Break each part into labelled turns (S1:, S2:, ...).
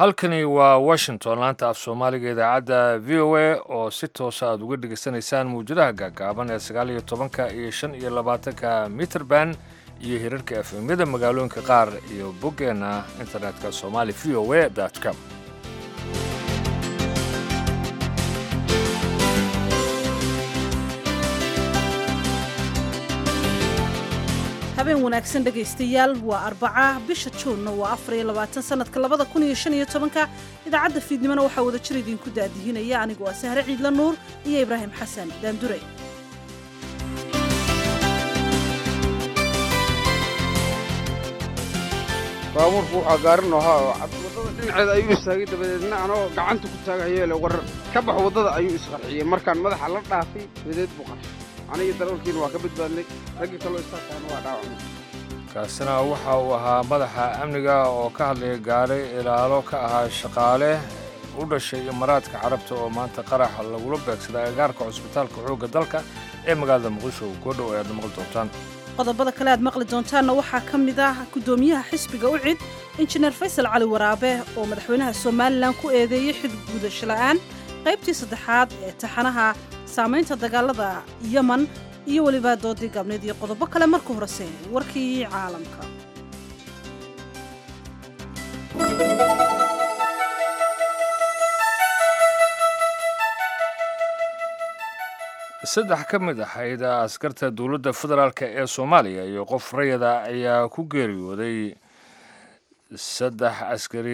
S1: halkani waa washington laanta af soomaaliga idaacadda v o a oo si toosa aad uga dhegaysanaysaan mawjadaha gaagaaban ee sagaal iyo tobanka iyo shan iyo labaatanka mitrband iyo hirarka efemyada magaalooyinka qaar iyo boggeenna internetka somali v o a com
S2: habeen wanaagsan dhegaystayaal waa arbaca bisha juunna waa afar iyo labaatan sanadka labada kun iyo shan iyo tobanka idaacadda fiidnimona waxaa wada jir idinku daadihinaya anigu waa sahre ciidla nuur iyo ibraahim xasan daanduray
S3: baabuurku waxaa gaarin ahaa oo waddada dhinaceeda ayuu istaagay dabadeedna anoo gacanta ku taagayeele war ka bax waddada ayuu isqarxiyey markaan madaxa la dhaafay dabadeed buu qarxay aniga darawalkiina waa ka badbaadnay raggii kaloo istaagtaana waa dhaawacmay
S1: kaasina waxa uu ahaa madaxa amniga oo ka hadlaya gaari ilaalo ka ahaa shaqaale u dhashay imaaraadka carabta oo maanta qarax lagula beegsaday agaarka cusbitaalka xoogga dalka ee magaalada muqdisho goodhow ayaad maqli doontaan
S2: qodobada kale aad maqli doontaanna waxaa ka mid ah guddoomiyaha xisbiga u cid injineer faysal cali waraabe oo madaxweynaha somalilan ku eedeeyey xid guudasho la'aan qaybtii saddexaad ee taxanaha saamaynta dagaalada yeman iyo weliba doodii gaabneed iyo qodobo kale marka horese warkii caalamka
S1: saddex ka mid ahayd askarta dowladda federaalk ee soomaaliya iyo qof rayada ayaa ku geeriyooday saddex askari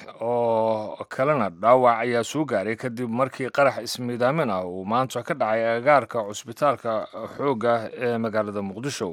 S1: oo kalena dhaawac ayaa soo gaaray kadib markii qarax ismiidaamin ah uu maanta ka dhacay agaarka cusbitaalka xoogga ee magaalada muqdisho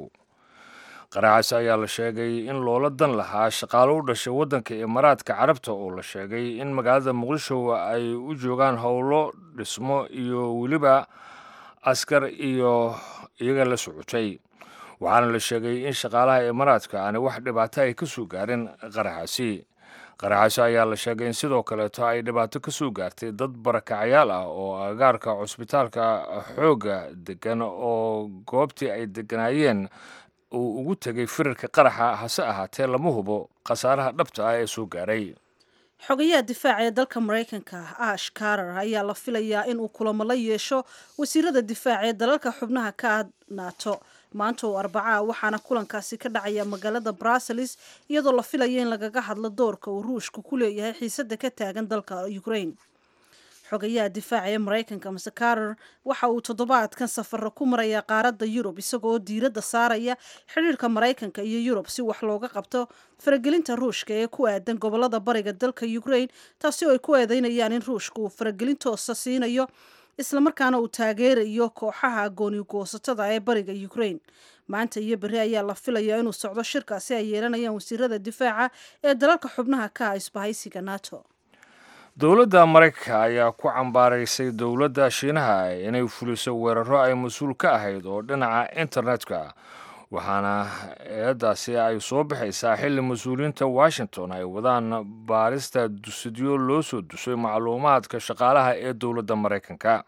S1: qaraxaasi ayaa la sheegay in loola dan lahaa shaqaalo u dhashay waddanka imaaraadka carabta oo la sheegay in magaalada muqdisho ay u joogaan howlo dhismo iyo weliba askar iyo iyaga la socotay waxaana la sheegay in shaqaalaha imaaraadka aani wax dhibaato ay ka soo gaarin qaraxaasi qaraxaasi ayaa la sheegay in sidoo kaleeto ay dhibaato ka soo gaartay dad barakacyaal ah oo agaarka cusbitaalka xoogga degan oo goobtii ay deganaayeen uu ugu tegay firarka qaraxa hase ahaatee lama hubo khasaaraha dhabta ah ee soo gaaray
S2: xogayaha difaaca ee dalka maraykanka ash karar ayaa la filayaa in uu kulamo la yeesho wasiirada difaaca ee dalalka xubnaha ka ah nato maanta oo arbacaa waxaana kulankaasi ka dhacaya magaalada bruseles iyadoo la filaya in lagaga hadlo doorka uu ruushka ku leeyahay xiisada ka taagan dalka ukraine xogayaha difaaca ee maraykanka mase karar waxa uu toddobaadkan safaro ku maraya qaaradda yurub isagoo diiradda saaraya xidhiirka maraykanka iyo yurub si wax looga qabto faragelinta ruushka ee ku aadan gobolada bariga dalka ukraine taasi oo ay ku eedeynayaan in ruushka uu faragelin toosa siinayo islamarkaana uu taageerayo kooxaha goonigoosatada ee bariga ukraine maanta iyo berri ayaa la filayaa inuu socdo shirkaasi ay yeelanayaan wasiirada difaaca ee dalalka xubnaha ka ah isbahaysiga nato
S1: dowladda maraykanka ayaa ku cambaaraysay dowladda shiinaha inay fuliso weeraro ay mas-uul ka ahayd oo dhinaca internetka waxaana eeddaasi ay soo baxaysaa xilli mas-uuliyiinta washington ay wadaan baarista dusidyo loo soo dusay macluumaadka shaqaalaha ee dowladda maraykanka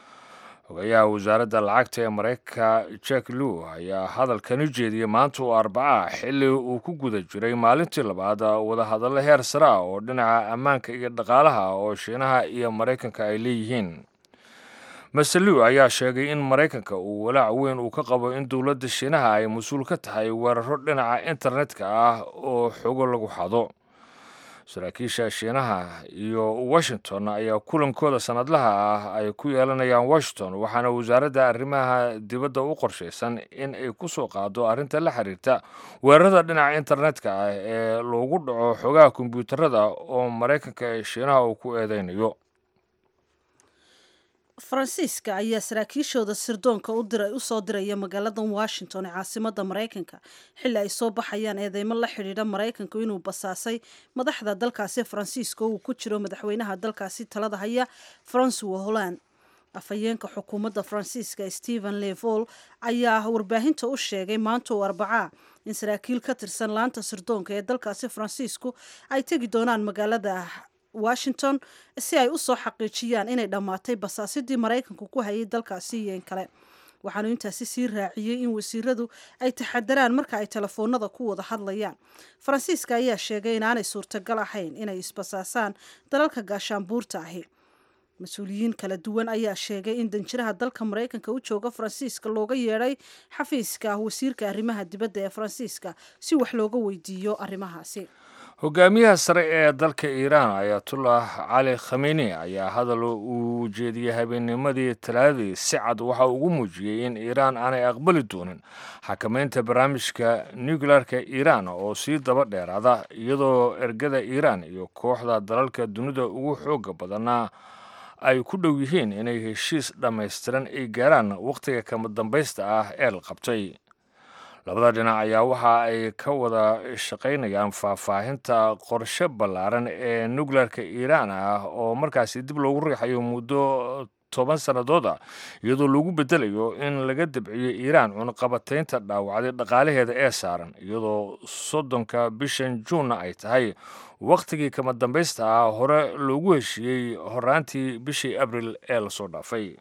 S1: xogayaha wasaaradda lacagta ee maraykanka jack lew ayaa hadalkani jeediyey maanta oo arbaca xilli uu ku guda jiray maalintii labaad wadahadallo heer sare ah oo dhinaca ammaanka iyo dhaqaalaha oo shiinaha iyo maraykanka ay leeyihiin master lew ayaa sheegay in maraykanka uu walaac weyn uu ka qabo in dowladda shiinaha ay mas-uul ka tahay weeraro dhinaca internetka ah oo xogo lagu xado saraakiisha shiinaha iyo washington ayaa kulankooda sanadlaha ah ay ku yeelanayaan washington waxaana wasaaradda arrimaha dibadda u qorshaysan in ay ku soo qaado arrinta la xiriirta weerarada dhinaca internetka ah ee loogu dhaco xogaha kombyuutarada oo maraykanka ee shiinaha uu ku eedeynayo
S2: faransiiska ayaa saraakiishooda sirdoonka u soo diraya magaalada washington ee caasimada maraykanka xilli ay soo baxayaan eedeymo la xidhiidha maraykanku inuu basaasay madaxda dalkaasi faransiiska oo uu ku jiro madaxweynaha dalkaasi talada haya francois holland afhayeenka xukuumadda faransiiska stephen levol ayaa warbaahinta u sheegay maanta oo arbacaa in saraakiil ka tirsan laanta sirdoonka ee dalkaasi faransiisku ay tegi doonaan magaalada washington si ay u soo xaqiijiyaan inay dhammaatay basaasidii maraykanku ku hayay dalkaasi iyo in kale waxaanu intaasi sii raaciyey in wasiiradu ay taxadaraan marka ay telefoonada ku wada hadlayaan faransiiska ayaa sheegay inaanay suurtagal ahayn inay isbasaasaan dalalka gaashaanbuurta ahi mas-uuliyiin kala duwan ayaa sheegay in danjiraha dalka maraykanka u jooga faransiiska looga yeedhay xafiiska wasiirka arrimaha dibadda ee faransiiska si wax looga weydiiyo arrimahaasi
S1: hogaamiyaha sare ee dalka iiraan ayatullah cali khameni ayaa hadal uu jeediyey habeennimadii talaadadii si cad waxa ugu muujiyey in iiraan aanay aqbali doonin xakamaynta barnaamijka nuclearka iiraan oo sii daba dheeraada iyadoo ergada iiraan iyo kooxda dalalka dunida ugu xooga badanaa ay ku dhow yihiin inay heshiis dhammaystiran ay gaaraan wakhtiga kama dambaysta ah ee la qabtay labada dhinac ayaa waxa ay ka wada shaqaynayaan faahfaahinta qorshe ballaaran ee nuclearka iiraan ah oo markaasi dib loogu riixayo muddo toban sannadood ah iyadoo lagu bedelayo in laga dabciyo iiraan cunaqabataynta dhaawacday dhaqaalaheeda ee saaran iyadoo soddonka bishan juunna ay tahay wakhtigii kama dambaysta ah hore loogu heshiiyey horaantii bishii abril ee lasoo dhaafay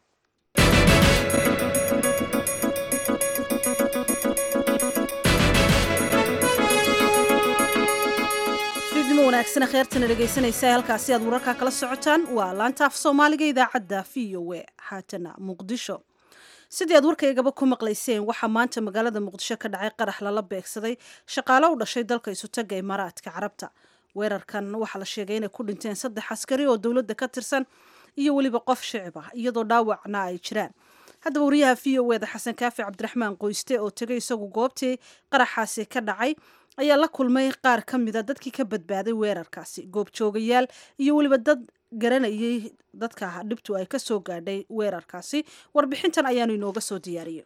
S2: wanaagsan kheertana dhegaysanaysa halkaasi aad wararkaa kala socotaan waa laanta af soomaaliga idaacadda v o e haatana muqdisho sidii aad warkaygaba ku maqlayseen waxaa maanta magaalada muqdisho ka dhacay qarax lala beegsaday shaqaalo u dhashay dalka isutaga imaaraadka carabta weerarkan waxaa la sheegay inay ku dhinteen saddex askari oo dowladda ka tirsan iyo weliba qof shicib ah iyadoo dhaawacna ay jiraan haddaba wariyaha v o eda xasan kaafi cabdiraxmaan qoyste oo tegay isagu goobtii qaraxaasi ka dhacay ayaa la kulmay qaar ka mida dadkii ka badbaaday weerarkaasi goobjoogayaal iyo weliba dad garanayay dadka dhibtu ay ka soo gaadhay weerarkaasi warbixintan ayaanu inooga soo diyaariyey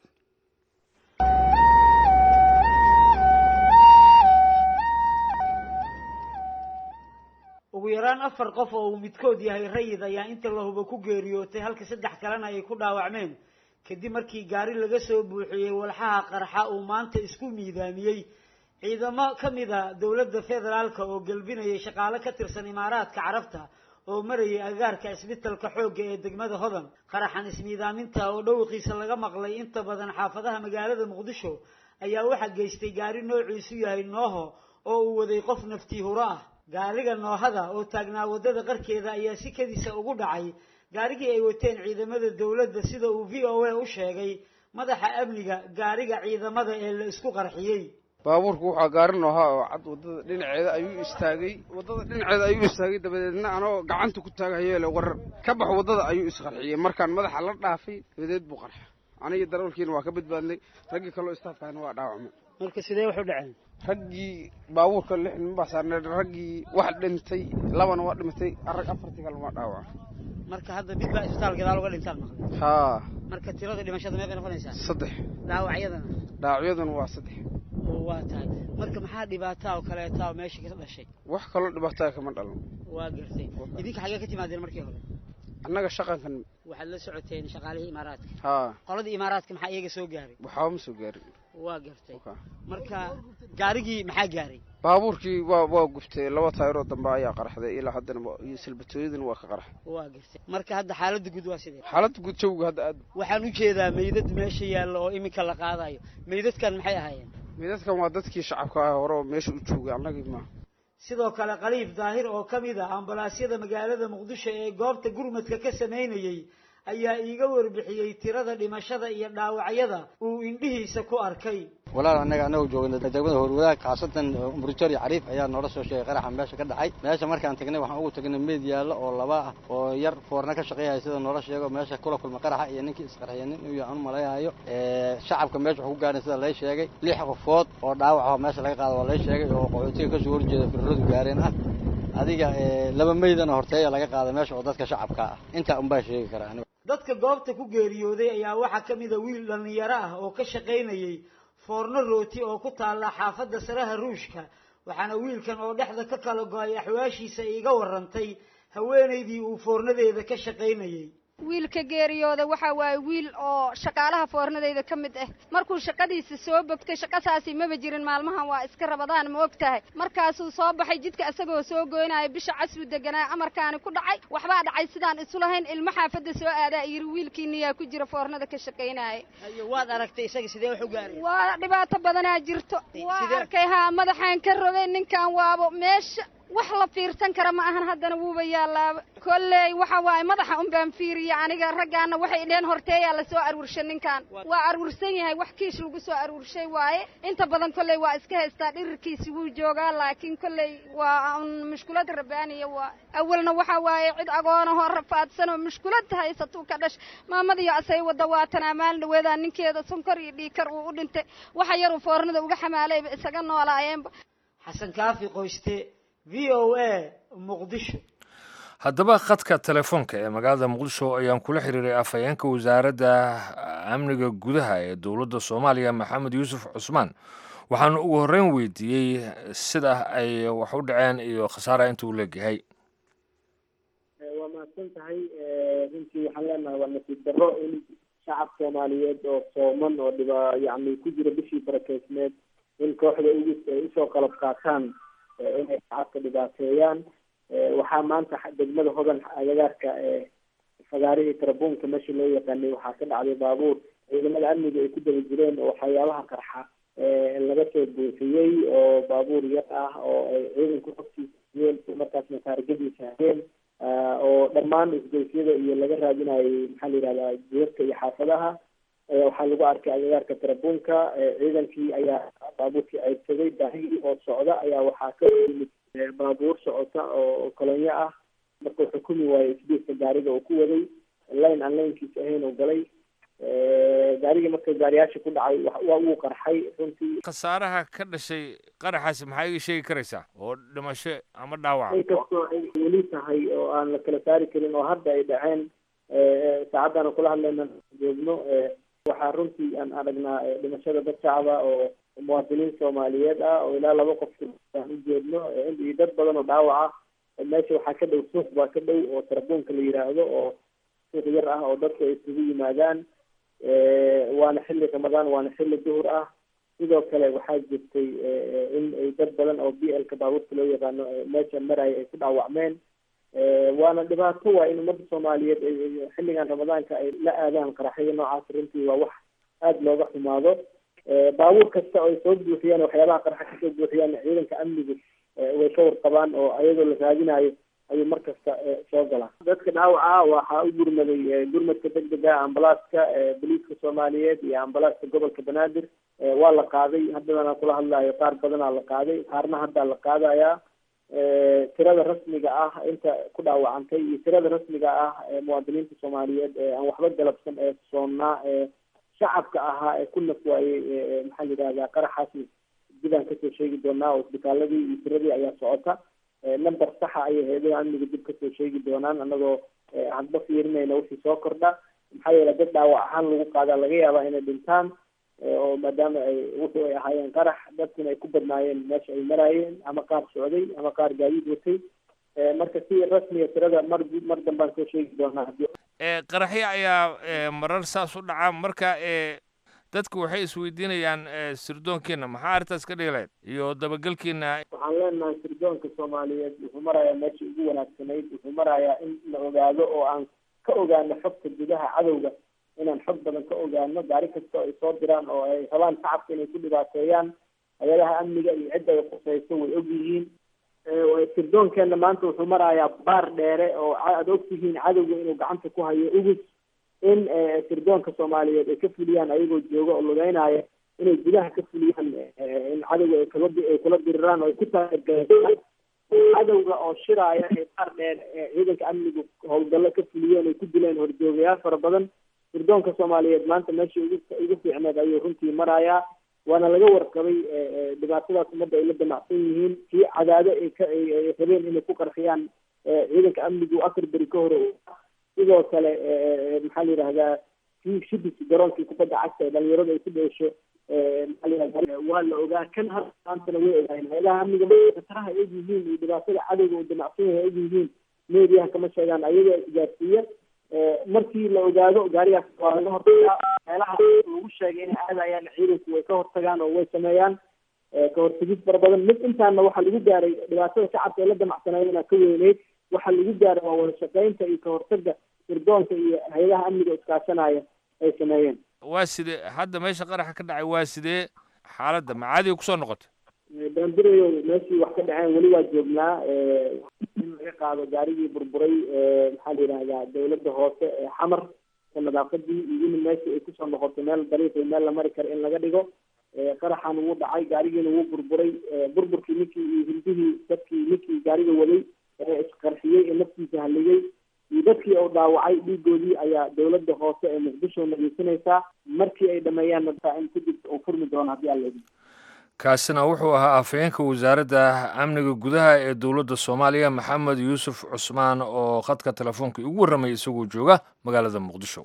S4: ugu yaraan afar qof oo uu midkood yahay rayid ayaa inta la hubo ku geeriyootay halka saddex kalena ay ku dhaawacmeen kadib markii gaari laga soo buuxiyey walxaha qarxa uu maanta isku miidaamiyey ciidamo ka mid a dowladda federaalka oo gelbinayay shaqaale ka tirsan imaaraadka carabta oo marayay agaarka isbitalka xoogga ee degmada hodan qaraxan ismiidaaminta oo dhowqiisa laga maqlay inta badan xaafadaha magaalada muqdisho ayaa waxaa geystay gaari noociisu yahay nooho oo uu waday qof naftii huro ah gaariga noohada oo taagnaa waddada qarkeeda ayaa si kadiisa ugu dhacay gaarigii ay wateen ciidamada dowladda sida uu v o a u sheegay madaxa amniga gaariga ciidamada ee la isku qarxiyey
S3: baabuurku waxaa gaarin ahaa oo cad waddada dhinaceeda ayuu istaagay waddada dhinaceeda ayuu istaagay dabadeedna anoo gacanta ku taagahayo le war ka bax waddada ayuu isqarxiyey markaan madaxa la dhaafay dabadeed buu qarxa aniga darawalkiina waa ka badbaadnay raggii kaloo istaafkahana waa dhaawacmay
S4: marka sidee wax u dhaceen
S3: raggii baabuurka lix nin baa saarnay raggii wax dhintay labana waa dhimatay rag afartii kale waa dhaawaca
S4: marka hadda mid baa isbitaal gadaal uga dhintaan maqlay
S3: haa
S4: marka tirada dhimashada meeqay noqonaysaa
S3: saddex
S4: dhaawacyadana
S3: dhaawacyaduna waa saddex
S4: oo waa tahay marka maxaa dhibaata oo kaleeta oo meesha ka dhashay
S3: wax kaloo dhibaataa kama dhalan
S4: waa gartay idinka xaggee ka timaadeen markii hore
S3: annaga shaqankan
S4: waxaad la socoteen shaqaalihii imaaraadka
S3: haa
S4: qoladii imaaraadka maxaa iyaga soo gaaray
S3: waxaaba ma soo gaarin
S4: waa gartay marka gaarigii maxaa gaaray
S3: baabuurkii waa waa guftay laba taayiroo dambe ayaa qarxday ilaa haddana iyo silbatooyadana waa ka qarxay
S4: waa gartay marka hadda xaaladda guud waa sidee
S3: xaaladda guud jawga hadda aad
S4: waxaan u jeedaa meydad meesha yaalla oo iminka la qaadayo meydadkan maxay ahaayeen
S3: meydadkan waa dadkii shacabka ah hore oo meesha u joogay annagii maaha
S4: sidoo kale khaliif daahir oo ka mid ah ambalaasyada magaalada muqdisho ee goobta gurmadka ka samaynayey ayaa iiga warbixiyey tirada dhimashada iyo dhaawacyada uu indhihiisa ku arkay
S5: walaal annaga annagu joogna degmada horwadaag khaasatan umbritori cariif ayaa noola soo sheegay qaraxa meesha ka dhacay meesha markaan tagnay waxaan ugu tagnay meyd yaallo oo laba ah oo yar foorna ka shaqeeyaya sida noola sheego meesha kula kulma qaraxa iyo ninkii isqarxiya nin uu aan malayaayo shacabka meesha waxu ku gaadhay sida lay sheegay lix qofood oo dhaawac oo meesha laga qaado waa lay sheegay oo qaxootiga kasoo horjeeda firradu gaareen ah adiga laba meydana horteeya laga qaaday meesha oo dadka shacabka ah intaa unbaa sheegi karaa aniga
S4: dadka goobta ku geeriyooday ayaa waxaa ka mid a wiil dhallinyaro ah oo ka shaqaynayey foorno rooti oo ku taalla xaafadda saraha ruushka waxaana wiilkan oo dhexda ka kala go-ay axwaashiisa iiga warrantay haweenaydii uu foornadeeda ka shaqaynayey
S6: wiilka geeriyooda waxa waaye wiil oo shaqaalaha foornadayda ka mid ah markuu shaqadiisa soo bogtay shaqasaasi maba jirin maalmahan waa iska rabadaan ma og tahay markaasuu soo baxay jidka isagoo soo goynaya bisha casuu deganaa amarkaani ku dhacay waxbaa dhacay sidaan isu lahayn ilmo xaafadda soo aadaa yiri wiilkiiniyaa ku jira foornada ka shaqaynaya
S4: waad aragtay isaga sidee wax u gaaray
S6: waa dhibaato badanaa jirto waa arkay haa madaxaan ka rogay ninkan waabo meesha wax la fiirsan kara ma ahan haddana wuuba yaalaaba kolley waxa waaye madaxa un baan fiiriya aniga raggaana waxay dheen horteeyaa lasoo aruurshay ninkan waa aruursan yahay wax kiish lagu soo aruurshay waaye inta badan kolley waa iska haystaa dhirirkiisi wuu joogaa laakiin kolley waa un mushkulad rabaaniya waa awalna waxa waaye cid agoonahoo rafaadsan oo mushkulad haysatuu ka dhash maamadiyo asay wadda waatanaa maalin dhaweedaa ninkeeda sonkor iyo dhiikar uu u dhintay waxa yaruu foornada uga xamaalayba isaga noolaayeenba
S4: xasan kaafi qoyste v o a muqdisho
S1: haddaba khadka telefoonka ee magaalada muqdisho ayaan kula xiriiray afhayeenka wasaaradda amniga gudaha ee dowladda soomaaliya maxamed yuusuf cusmaan waxaan ugu horreyn weydiiyey sida ay wax u dhaceen iyo khasaara inta uu leegyahay
S7: waa mahadsan tahay runtii waxaan leenahay waa nasiib darro in shacab soomaaliyeed oo sooman oo dhiba yacni ku jira bishii barakeysneed in kooxda ugu ay usoo qalab qaataan inay shacabka dhibaateeyaan waxaa maanta degmada hodan agagaarka fagaarihii tarabuunka meeshii loo yaqaanay waxaa ka dhacday baabuur ciidamada amniga ay ku daba jireen oo waxyaabaha qarxa laga soo buuxiyey oo baabuur yar ah oo ay ciidanku hogtiisayeen markaasna taargadiisa hayeen oo dhammaan isgoysyada iyo laga raadinayay maxaa la yihahdaa jeerka iyo xaafadaha waxaa lagu arkay agagaarka tarabuunka ciidankii ayaa baabuurkii ceydsaday baahigii oo socda ayaa waxaa ka yimid baabuur socota oo kolonyo ah markuu xukumi waayey isbiiska gaariga uu ku waday layn aan laynkiisa ahayn uu galay gaarigii marka gaariyaasha ku dhacay waa wuu qarxay runtii
S1: khasaaraha ka dhashay qaraxaasi maxaa iga sheegi karaysaa oo dhimasho ama dhaawaca
S7: inkastoo ay weli tahay oo aan la kala saari karin oo hadda ay dhaceen saacaddaana kula hadlayna joogno waxaa runtii aan aragnaa dhimashada dad shacaba oo muwaadiniin soomaaliyeed ah oo ilaa laba qof aan u jeedno iyo dad badan oo dhaawac ah meesha waxaa ka dhow suuq baa ka dhow oo tarabuunka la yidhaahdo oo suuq yar ah oo dadku ay isugu yimaadaan waana xilli ramadaan waana xilli duhur ah sidoo kale waxaa jirtay in ay dad badan oo b l ka baabuurta loo yaqaano meesha maraya ay ku dhaawacmeen waana dhibaato waa in ummadda soomaaliyeed xilligan ramadaanka ay la aadaan qaraxyada noocaas runtii waa wax aada looga xumaado baabuur kasta oo ay soo buuxiyaan waxyaabaha qarxa kasoo buuxiyaan ciidanka amnigu way ka warqabaan oo ayadoo la raadinayo ayuu mar kasta soo galaa dadka dhaawaca waxaa u gurmaday gurmadka degdega ambalaaska boliiska soomaaliyeed iyo ambalaaska gobolka banaadir waa la qaaday haddadana kula hadlayo qaar badanaa la qaaday qaarna haddaa la qaadayaa tirada rasmiga ah inta ku dhaawacantay iyo tirada rasmiga ah ee muwaadiniinta soomaaliyeed ee aan waxba galabsan ee soonnaa ee shacabka ahaa ee ku naf waayey maxaa la yidhahdaa qaraxaasi dibaan kasoo sheegi doonaa oo isbitaaladii iyo tiradii ayaa socota number saxa ayay hay-adaha amniga dib kasoo sheegi doonaan anagoo hadba fiirinayna wixii soo kordha maxaa yeele dad dhaawac ahaan lagu qaadaa laga yaabaa inay dhintaan oo maadaama ay wuxuu ay ahaayeen qarax dadkuna ay ku badnaayeen meesha ay maraayeen ama qaar socday ama qaar gaadiid watay marka si rasmiga tirada mar mar dambaan soo sheegi doonaa
S1: qaraxyo ayaa marar saas u dhaca marka dadku waxay isweydiinayaan sirdoonkiina maxaa arrintaas ka dhigilayd iyo dabagelkiina
S7: waxaan leenahay sirdoonka soomaaliyeed wuxuu marayaa meeshii ugu wanaagsanayd wuxuu marayaa in la ogaado oo aan ka ogaano xogta gudaha cadowga inaan xog badan ka ogaano gaari kasta oo ay soo diraan oo ay rabaan shacabka inay ku dhibaateeyaan hay-adaha amniga iyo cidda ay khusayso way og yihiin sirdoonkeena maanta wuxuu marayaa baar dheere oo aad ogtihiin cadowga inuu gacanta ku hayo ugus in sirdoonka soomaaliyeed ay ka fuliyaan ayagoo jooga oo lugeynaya inay gudaha ka fuliyaan in cadowga ay kala ay kula diriraan oo ay ku taageeraan cadowga oo shiraaya ee baar dheer ciidanka amnigu howlgallo ka fuliyeen ay ku dileen horjoogayaal fara badan sirdoonka soomaaliyeed maanta meeshii ugu ugu fiicneed ayuu runtii marayaa waana laga warqabay dhibaatadaas ummadda ay la damacsan yihiin kii cadaado ay ka ay rabeen inay ku qarxiyaan ciidanka amnigu afar beri ka hore sidoo kale maxaa la yidhahdaa kii shibis garoonkii kubadda cagta ee dhalinyarada ay ku dheesho maxaa la yidhahdaa waa la ogaa kan hadda maantana way ogaayeen hay-adaha amniga khataraha ay og yihiin iyo dhibaatada cadowga uu damacsan yahay ay og yihiin meediyaha kama sheegaan ayagoo isgaarsiiya markii la ogaado gaarigaas waa laga hortagaa meelaha lagu sheegay inay aadayaan ciidanku way ka hortagaan oo way sameeyaan ka hortagid fara badan mid intaana waxaa lagu gaaray dhibaatada shacabka ee la damacsanayana ka weyneyd waxaa lagu gaaray waa wada shaqeynta iyo ka hortaga sirdoonka iyo hay-adaha amniga iskaashanaya ay sameeyeen
S1: waa sidee hadda meesha qaraxa ka dhacay waa sidee xaaladda macaadiga kusoo noqotay
S7: baanbirayo meeshii wax ka dhaceen weli waa joognaa in laga qaado gaarigii burburay maxaa la yidhahdaa dawladda hoose ee xamar ka nadaafadii iyo in meeshii ay kusoo noqoto meel dariiq iyo meel la mari karo in laga dhigo qaraxan wuu dhacay gaarigiina wuu burburay burburkii ninkii iyo hindihii dadkii ninkii gaariga waday ee isqarxiyey ee naftiisa haligay iyo dadkii oo dhaawacay dhiigoodii ayaa dawladda hoose ee muqdisho nageysanaysaa markii ay dhameeyaanna in kadib uu furmi doono haddii alla idin
S1: kaasina wuxuu ahaa afhayeenka wasaaradda amniga gudaha ee dowladda soomaaliya maxamed yuusuf cusmaan oo khadka telefoonka igu warramay isagoo jooga magaalada muqdisho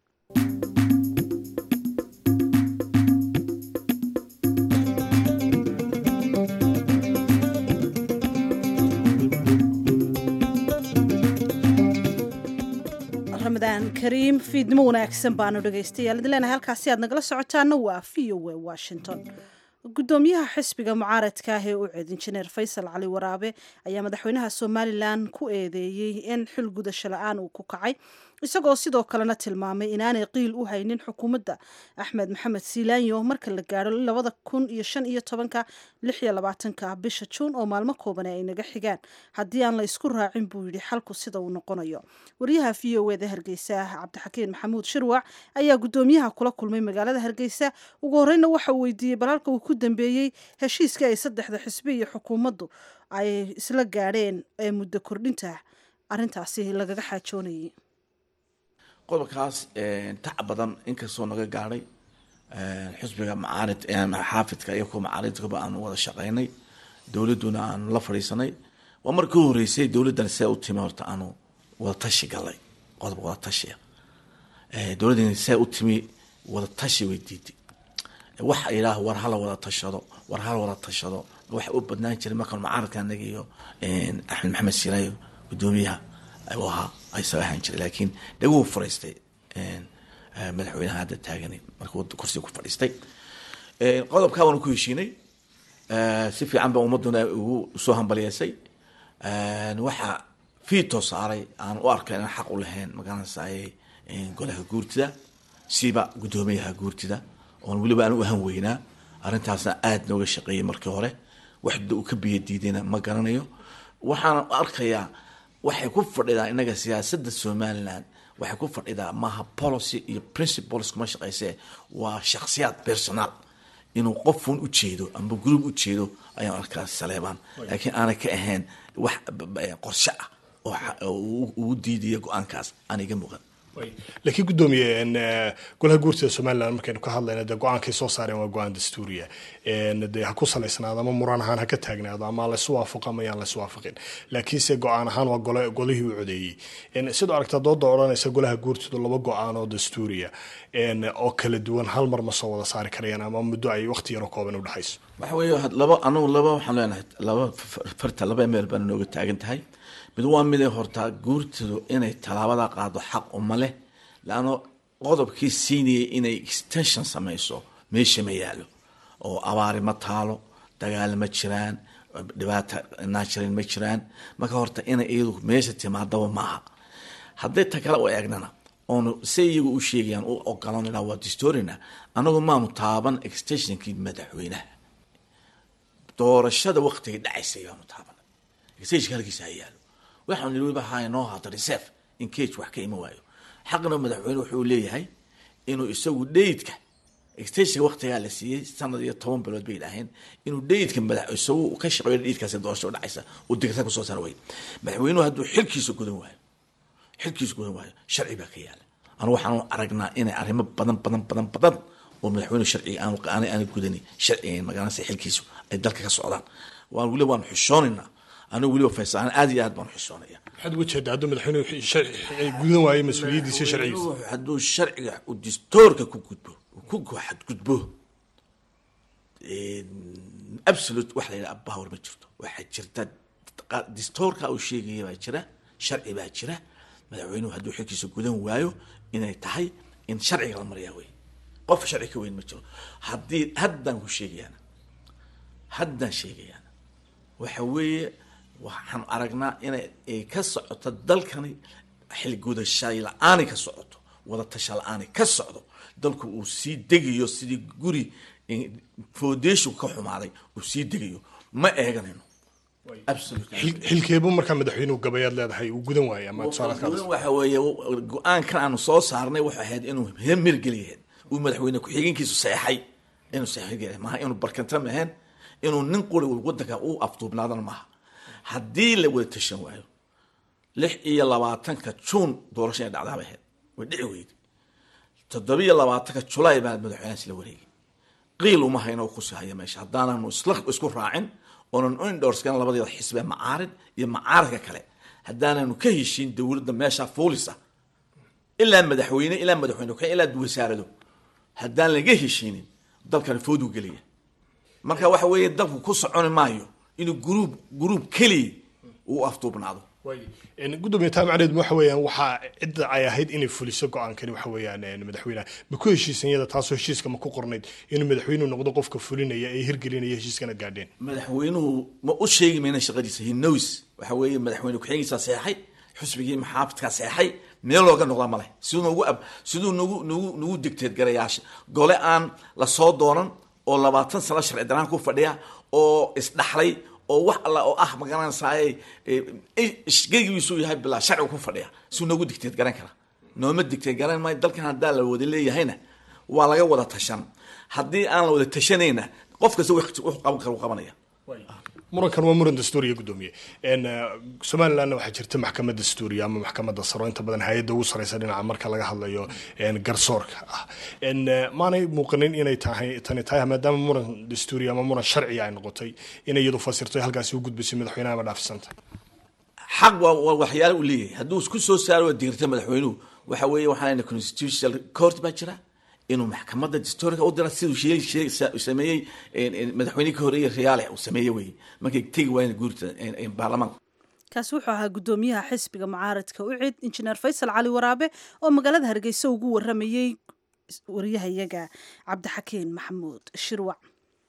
S2: ramadaan kariim fiidnimo wanaagsan baanu dhegaystayaal idin leenahay halkaasi aad nagala socotaana waa v o a washington gudoomiyaha xisbiga mucaaradka ah ee u ceed injineer faysal cali waraabe ayaa madaxweynaha somalilan ku eedeeyey in xil gudasho la-aan uu ku kacay isagoo sidoo kalena tilmaamay inaanay qiil u haynin xukuumadda axmed maxamed siilaanyo marka la gaadho labada kun iyo shan iyo tobanka lix iyo labaatanka bisha juun oo maalmo koobane ay naga xigaan haddii aan la isku raacin buu yidhi xalku sida uu noqonayo wariyaha v o eda hargeysa cabdixakiin maxamuud shirwac ayaa gudoomiyaha kula kulmay magaalada hargeysa ugu horeyna waxa uu weydiiyey balaalka uu ku dambeeyey heshiiska ay saddexda xisbi iyo xukuumaddu ay isla gaadheen ee muddo kordhinta arrintaasi lagaga xaajoonayay
S8: qodobkaas tac badan inkastoo naga gaadhay xisbiga macaarid xaafidka iyo kuwa macaaridkaba aanu wada shaqeynay dowladduna aanu la fadhiisanay waa markii u horeysay dowladdan see u timi horta aanu wada tashi galay qodob wada tashiya dowladdan see u timi wada tashi way diiday waxa yidhaah war hala wada tashado war hala wada tashado waxa u badnaan jiray markaan macaaridka anaga iyo axmed maxamed siilaayo gudoomiyaha u ahaa isaga ahaan jiray laakiin dhaguu fariistay madaxweynaha hadda taagani markuu kursiga ku fadhiistay qodobkaa waanu ku heshiinay si fiican ba ummaduna ugu soo hambaliyeysay waxaa fiito saaray aan u arkay inaan xaq u lahayn magaranaysaay golaha guurtida siba guddoomiyaha guurtida oon weliba aan u ahan weynaa arrintaasna aada nooga shaqeeyey markii hore wax uu ka biyo diidayna ma garanayo waxaan arkayaa waxay ku fadhidaa inaga siyaasadda somalilan waxay ku fadhidaa maaha policy iyo principles kuma shaqeyse waa shaksiyaad personal inuu qofun u jeedo amba group u jeedo ayaan arkaa saleebaan laakiin aanay ka ahayn wax qorshe ah oo ugu diidaya go-aankaas aan iga muuqan
S9: laakiin guddoomiye golaha guurtida somalilan markaynu ka hadlayna dee go-aankay soo saareen waa go-aan dastuuriya dee ha ku salaysnaado ama muran ahaan ha ka taagnaado ama laysu waafaqo ama yaan laysu waafaqin laakiinse go-aan ahaan waa gole golihii u codeeyey sidoo aragtaa dooda odhanaysa golaha guurtidu laba go-aan oo dastuuriya oo kala duwan hal mar ma soo wada saari karayaan ama muddo ay waqti yaroo kooban udhexayso
S8: waxa weeye laba anagu laba waxaan leenahay laba farta laba meel baana nooga taagan tahay mid waa miday hortaa guurtidu inay tallaabada qaado xaq uma leh laano qodobkii siinayay inay extension samayso meesha ma yaalo oo abaari ma taalo dagaal ma jiraan dhibaata natural ma jiraan marka horta inay iyadu meesha timaadaba maaha hadday ta kale u eegnana oonu se iyagu u sheegayaan u ogolanana waa distorina anagu maanu taaban extensionkii madaxweynaha doorashada waqtigay dhacaysay baanu taaban extensionka halkiisa ha yaalo waxaan niri weliba haa noo haato reserve in cage wax ka iman waayo xaqna madaxweyne wuxuu leeyahay inuu isagu dheydka extensionka waqtigaa la siiyey sanad iyo toban bilood bay idhaaheen inuu dheydka madax isagu ka shaqeeyo dheydkaasi doorasho dhacaysa uu digta kusoo saara way madaxweynuhu hadduu xilkiisa gudan waayo xilkiisa gudan waayo sharci baa ka yaala anu waxaanu aragnaa inay arrimo badan badan badan badan oo madaxweynuhu sharciga aan aana gudani sharciga magaranaysa xilkiisu ay dalka ka socdaan waan weliba waanu xishoonaynaa anigu weliba faysaan aad iyo aad baan xishoonaya
S9: maxaad uga jeedaa hadduu madaxweynuhu gudan waayo mas-uuliyaddiisa sharcigiisa
S8: hadduu sharciga uu distoorka ku gudbo ku xadgudbo absolute wax la yidhaha power ma jirto waxaa jirta distoorka uu sheegaya baa jira sharci baa jira madaxweynuhu hadduu xilkiisa gudan waayo inay tahay in sharciga la mariyaa wey qof sharci ka weyn ma jiro haddii haddaan ku sheegayaana haddaan sheegayaana waxa weeye waxaan aragnaa inay ay ka socoto dalkani xilgudashay la-aani ka socoto wadatasha la-aani ka socdo dalku uu sii degayo sidii guri foundation ka xumaaday uu sii degayo ma eeganayno absolutely
S9: xilkeebu markaa madaxweynuhu gabayaad leedahay uu gudan waayay ama tusaalaad ka
S8: Gudan waxa weeye go-aankan aanu soo saarnay wuxuu ahayd inuu mirgeliyahayd uu madaxweyne ku-xigeenkiisu seexay inuu seexay maaha inuu barkanta maheen inuu nin quri wadanka u afduubnaadana maaha haddii la wada tashan waayo lix iyo labaatanka juun doorasho inay dhacdaa bay ahayd way dhici weyday toddobiyo labaatanka julaay baa madaxweynahaas la wareegay qiil uma hayno kusi haya meesha haddaananu isla isku raacin oonan u indhoorskan labadeeda xisbe macaarid iyo macaaridka kale haddaananu ka heshiin dowladda meesha fuulisa ilaa madaxweyne ilaa madaxweyne ku ilaa wasaarado haddaan laga heshiinin dalkani fooduu gelaya marka waxa weeye dalku ku soconi maayo inuu gruub gruub keliya uu afduubnaado
S9: gudoomiye taa macneed waxa weeyaan waxaa cidda ay ahayd inay fuliso go-aankani waxa weeyaan madaxweynaha ma ku heshiisan iyada taasoo heshiiska ma ku qornayd inuu madaxweynuhu noqdo qofka fulinaya ee hirgelinaya heshiiskana gaadheen
S8: madaxweynuhu ma u sheegi mayna shaqadiisa he knows waxa weeye madaxweyne ku-xigeenkiisa seexay xusbigii maxaafidkaa seexay meel looga noqdaa ma leh siduu nagu ab siduu nagu nagu nagu digteed garayaasha gole aan lasoo doonan oo labaatan sano sharci daraan ku fadhiya oo isdhaxlay oo wax alla oo ah magaranaysaay gegigiisuu yahay bilaa sharciga ku fadhiya siduu nagu digteed garan kara nooma digteed garan maayo dalkan haddaa la wada leeyahayna waa laga wada tashan haddii aan la wada tashanayna qof kasta wuxuu qaban kara uu qabanaya
S9: murankan waa muran dastuuriya gudoomiye somalilandna waxaa jirta maxkamad dastuuriya ama maxkamadda saro inta badan hay-adda ugu sareysa dhinaca marka laga hadlayo garsoorka ah maanay muuqanin inay tahay tani tahay maadaama muran dastuuriya ama muran sharciya ay noqotay inay iyadu fasirto halkaasi u gudbisay madaxweynaha ama dhaafisanta
S8: xaq waa waa waxyaale uu leeyahay hadduu isku soo saaro waa digirta madaxweynuhu waxa weeye waxaan constitutional court baa jira inuu maxkamadda dastuuriga u dira siduu shee shee sameeyey madaxweynihii ka horreeyey riyaale uu sameeyey weye markay tegi waayeen guurta baarlamaanka
S2: kaasi wuxuu ahaa gudoomiyaha xisbiga mucaaradka u cid injineer faysal cali waraabe oo magaalada hargeysa ugu waramayey wariyahayaga cabdixakiin maxamuud shirwac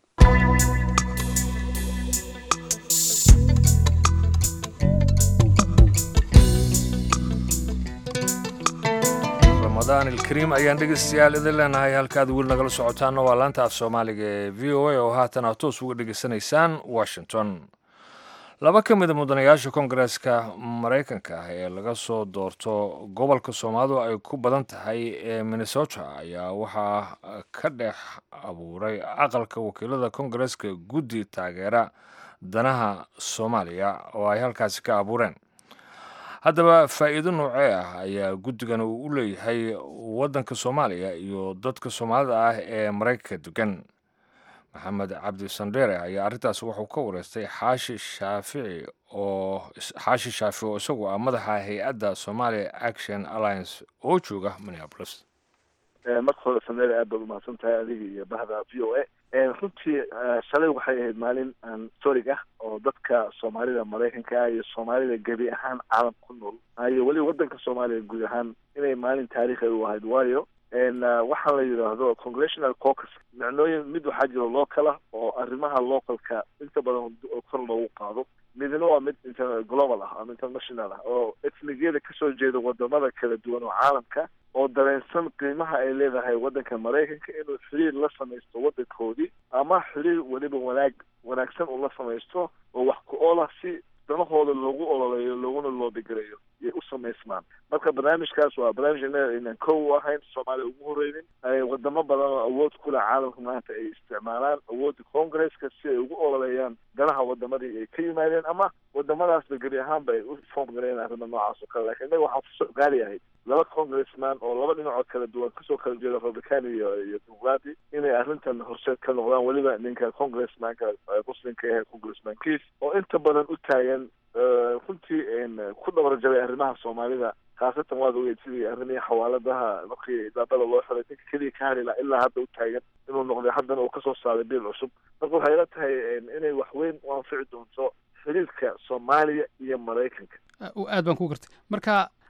S1: ramadaan ilkariim ayaan dhegeystayaal idin leenahay halkaad weli nagala socotaanna waa laanta af soomaaliga ee v o a oo haatan aad toos uga dhegeysanaysaan washington laba ka mida mudanayaasha kongareeska maraykanka ah ee laga soo doorto gobolka soomaalidu ay ku badan tahay ee minnesota ayaa waxaa ka dhex abuuray aqalka wakiilada kongareeska guddi taageera danaha soomaaliya oo ay halkaasi ka abuureen haddaba faa'iido noocee ah ayaa guddigan uu u leeyahay waddanka soomaaliya iyo dadka soomaalida ah ee maraykanka degan maxamed cabdi sandheere ayaa arrintaas wuxuu ka wareystay xaashi shaafici oo xaashi shaafici oo isagu ah madaxa hay-adda somalia action alliance oo jooga minneapolis
S10: marka hore sandheere aad baad umahadsan tahay adiga iyo bahda v o a runtii shalay waxay ahayd maalin historig ah oo dadka soomaalida maraykanka ah iyo soomaalida gebi ahaan caalam ku nool iyo weliba waddanka soomaaliya guud ahaan inay maalin taariikhi u ahayd waayo waxaa la yidhaahdo congressional caucus micnooyin mid waxaa jiro local ah oo arrimaha localka inta badan kor loogu qaado midna waa mid global ah ama international ah oo etnigiyada kasoo jeeda wadamada kala duwan oo caalamka oo dareensan qiimaha ay leedahay waddanka maraykanka inuu xiriir la samaysto waddankoodii ama xiriir weliba wanaag wanaagsan uu la samaysto oo wax ku oola si danahooda loogu ololeeyo looguna loobigareeyo yay u samaysmaan marka barnaamijkaas waa barnaamij innaga aynan kow u ahayn soomaaliya ugu horeynin wadamo badan oo awood kule caalamka maanta ay isticmaalaan awoodda congresska si ay ugu ololeeyaan danaha wadamadii ay ka yimaadeen ama wadamadaasba gebi ahaanba ay u foom gareyn arrima noocaas oo kale lakin innaga waxaa kusoo gaari ahayd laba congressman oo laba dhinacood kala duwan kasoo kala jeeda republican iyo iyo democrati inay arrintan horseed ka noqdaan weliba ninka congressmanka muslimka ahe congressman kiis oo inta badan u taagan runtii ku dhabarjabay arrimaha soomaalida khaasatan waad ogeyd sidii arrimihii xawaaladaha markii daabada loo xiray ninka keliya ka hari laha ilaa hadda u taagan inuu noqday haddana uu kasoo saaray biil cusub marka waxay ila tahay inay waxweyn u anfici doonto xiriirka soomaaliya iyo maraykanka
S11: aad baan ku gartay marka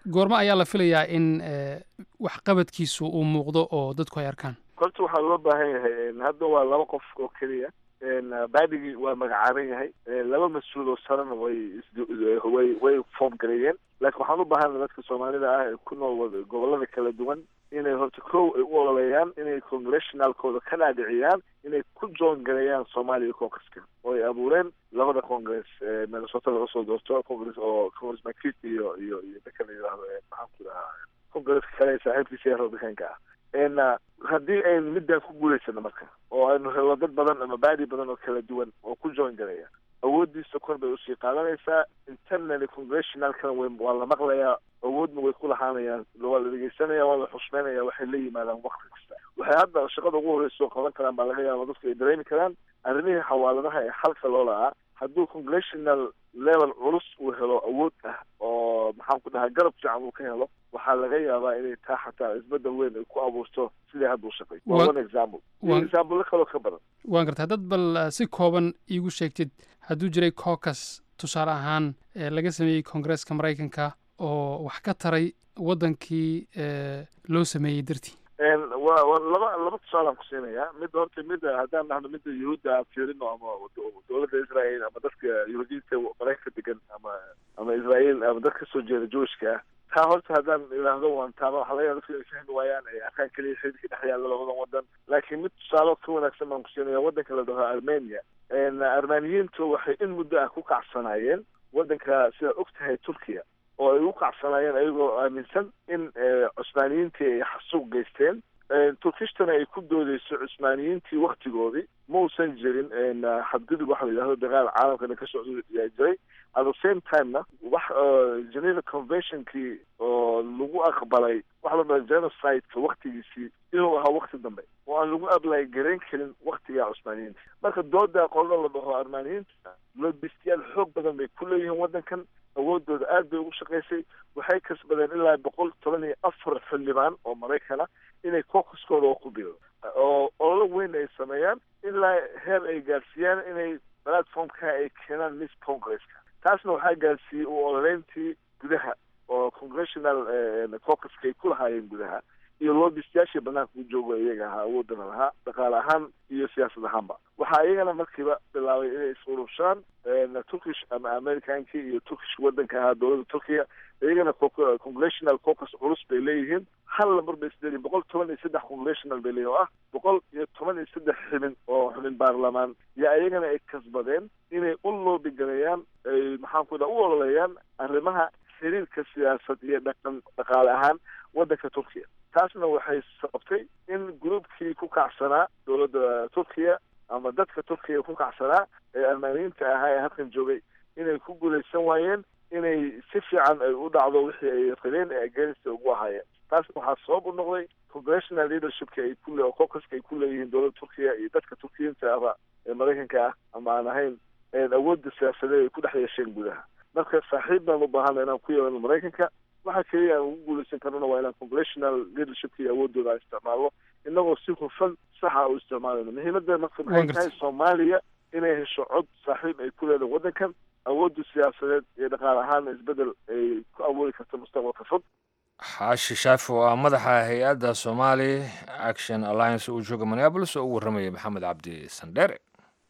S11: goormo ayaa la filayaa in waxqabadkiisu uu muuqdo oo dadku ay arkaan
S10: horta waxaa loo baahan yahay hadda waa laba qof oo keliya baadigii waa magacaaban yahay laba mas-uul oo sarena way way way form gareeyeen laakiin waxaan u baahana dadka soomaalida ah ee ku nool gobolada kala duwan inay horta kow ay u ololeeyaan inay congressionalkooda ka dhaadhiciyaan inay ku joon gareeyaan soomaaliya congresska oo ay abuureen labada congress minnesota laga soo doorto congress oo congressman kit iyo iyo iyo dadka la yidhahdo maxaan ku dhahaa congresska kale ee saaxiibkiisa ee republicanka ah n haddii aynu midaan ku guulaysano marka oo aynu helo dad badan ama baadi badan oo kala duwan oo ku join garaya awooddiisa kor bay usii qaadanaysaa internally congressionalkana w waa la maqlayaa awoodna way ku lahaanayaan waa la dhegeysanaya waa la xushmeynaya waxay la yimaadaan wakti kasta waxay hadda shaqada ugu horreysa oo qaban karaan baa laga yaaba dadku ay dareemi karaan arrimihii xawaaladaha ee xalka loo lahaa hadduu congressional level culus uu helo awood ah oo maxaan ku dhahaa garab fiican uu ka helo waxaa laga yaabaa inay taa xataa isbedel weyn ay ku abuurto sidai hadda u shaqay waa one example example kaloo ka badan
S11: waan gartaa dad bal si kooban iigu sheegtid hadduu jiray cocas tusaale ahaan laga sameeyey koongareeska maraykanka oo wax ka taray waddankii loo sameeyey dartii
S10: wa wa laba laba tusaalaan ku siinayaa midda horta midda haddaan dhahno midda yuhuudda aan fiirino ama dowladda israel ama dadka yuhuudiyiinta maraykanka degan ama ama israel ama dad kasoo jeeda jewishka ah taa horta haddaan idhaahdo waan taaba waxa laga yaaba dadku inay fahmi waayaan ay arkaan keliya xididka dhex yaalla labadan waddan laakiin mid tusaalo ka wanaagsan baan ku siinaya waddanka la dhaho armenia armaniyiintu waxay in muddo ah ku kacsanaayeen waddanka sidaad og tahay turkiya oo ay u kacsanaayeen ayagoo aaminsan in cusmaaniyiintii ay xasuuq geysteen turkishtana ay ku doodeyso cusmaaniyiintii waktigoodii ma uusan jirin xadgudub waxa la yidhahdo dagaal caalamkana ka socda yaa jiray at the same timena wax geneva conventionkii oo lagu aqbalay waxa la dhaha genocideka waktigiisii inuu ahaa wakti dambe oo aan lagu ablay garayn karin waktiga cusmaaniyiinta marka dooda qolada la dhaho armaaniyiinta lobistiyaal xoog badan bay ku leeyihiin waddankan awoodooda aad bay ugu shaqaysay waxay kasbadeen ilaa boqol toban iyo afar xildhibaan oo maraykana inay kokaskooda oo ku biiro oo ololo weyn ay sameeyaan ilaa heer ay gaarsiiyaan inay platformka ay keenaan miss congresska taasna waxaa gaarsiiyey u ololeyntii gudaha oo congressional cocaska ay ku lahaayeen gudaha iyo loobistayaashii banaanka u jooga iyaga ahaa awoodana lahaa dhaqaale ahaan iyo siyaasad ahaanba waxaa iyagana markiiba bilaabay inay is-urubshaan turkish ama americankii iyo turkish waddanka ahaa dowladda turkiya iyagana congressional cocus culus bay leeyihiin hal lambar bay isleeyihin boqol toban iyo saddex congressional bay leeyihin oo ah boqol iyo toban iyo saddex xubin oo xubin baarlamaan yo iyagana ay kasbadeen inay u loobi gareeyaan ay maxaan ku dhaha u ololeeyaan arrimaha xiriirka siyaasad iyo dhaqan dhaqaale ahaan waddanka turkiya taasna waxay sababtay in groupkii ku kacsanaa dowladda turkiya ama dadka turkiya ku kacsanaa ee armaaniyiinta ahaa ee halkan joogay inay ku guulaysan waayeen inay si fiican ay u dhacdo wixii ay rabeen ee agenista ugu ahaayeen taasna waxaa sabab u noqday congressional leadershipka ay ku le cocaska ay ku leeyihiin dowladda turkiya iyo dadka turkiyiinta aba ee maraykanka ah ama aan ahayn awoodda siyaasadeed ay ku dhex yeesheen gudaha marka saaxiib baan u baahana inaan ku yeelano maraykanka waxa keliya aan ugu guulaysan karnona waa inaan congressional leadershipka iyo awoodooda aan isticmaalno inagoo si hufan saxa u isticmaalayno muhiimadda marka maxay tahay soomaaliya inay hesho cod saaxiib ay ku leedahay waddankan awoodda siyaasadeed iyo dhaqaale ahaanna isbedel ay ku awoodi karto mustaqbalka fog
S1: xaashi shaafi oo ah madaxa hay-adda somali action alliance uu jooga minneabolis oo u warramaya maxamed cabdi sandheere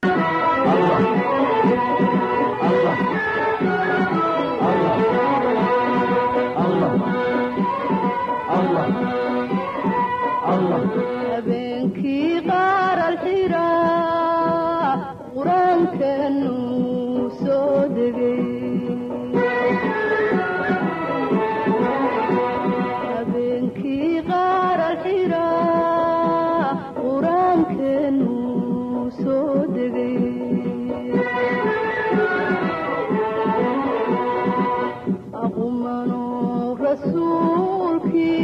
S12: habeenkii qaar alxiraa qur-aankanu soo degay habeenkii qaar alxiraa qur-aankanu soo degay aqumano rasuulkii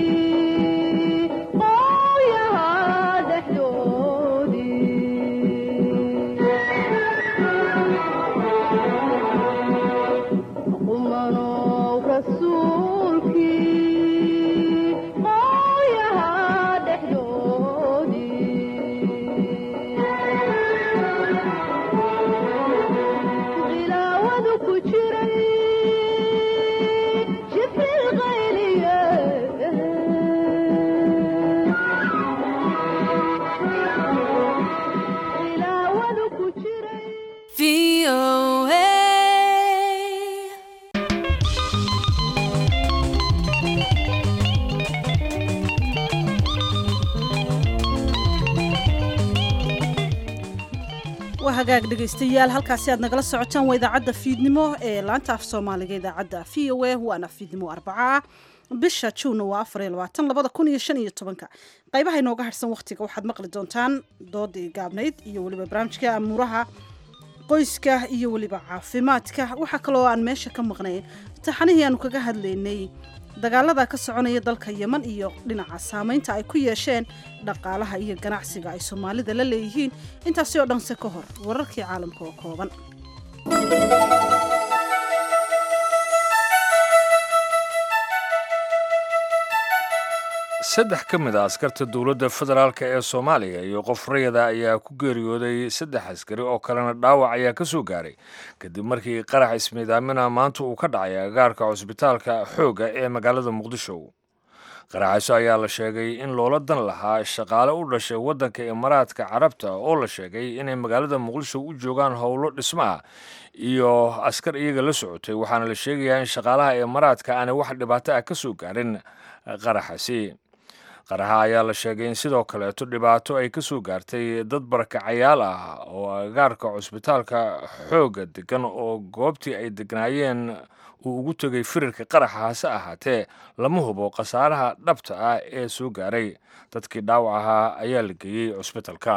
S2: waa hagaag dhegaystayaal halkaasi aad nagala socotaan waa idaacadda fiidnimo ee laanta af soomaaliga idaacadda v o a waana fiidnimo arbaca ah bisha juunna waa afar iyo labaatan labada kun iyo shan iyo tobanka qaybaha inooga harsan wakhtiga waxaad maqli doontaan doodii gaabnayd iyo weliba barnaamijka amuuraha qoyska iyo weliba caafimaadka waxaa kaloo aan meesha ka maqnay taxanihii aanu kaga hadlaynay dagaalada ka soconaya dalka yeman iyo dhinaca saamaynta ay ku yeesheen dhaqaalaha iyo ganacsiga ay soomaalida la leeyihiin intaasi oo dhanse ka hor wararkii caalamka oo kooban
S1: saddex ka mid a askarta dowladda federaalk ee soomaaliya iyo qof rayada ayaa ku geeriyooday saddex askari oo kalena dhaawac ayaa ka soo gaaray kadib markii qarax ismiidaamina maanta uu ka dhacay agaarka cusbitaalka xoogga ee magaalada muqdisho qaraxaso ayaa la sheegay in loola dan lahaa shaqaale u dhashay waddanka imaaraadka carabta oo la sheegay inay magaalada muqdisho u joogaan howlo dhismo ah iyo askar iyaga la socotay waxaana la sheegayaa in shaqaalaha imaaraadka aanay wax dhibaato ah ka soo gaarin qaraxasi qaraxa ayaa la sheegay in sidoo kaleeto dhibaato ay ka soo gaartay dad barakacayaal ah oo agaarka cusbitaalka xoogga degan oo goobtii ay degnaayeen uu ugu tegay firirka qaraxa hase ahaatee lama hubo khasaaraha dhabta ah ee soo gaaray dadkii dhaawac ahaa ayaa la geeyey cusbitalka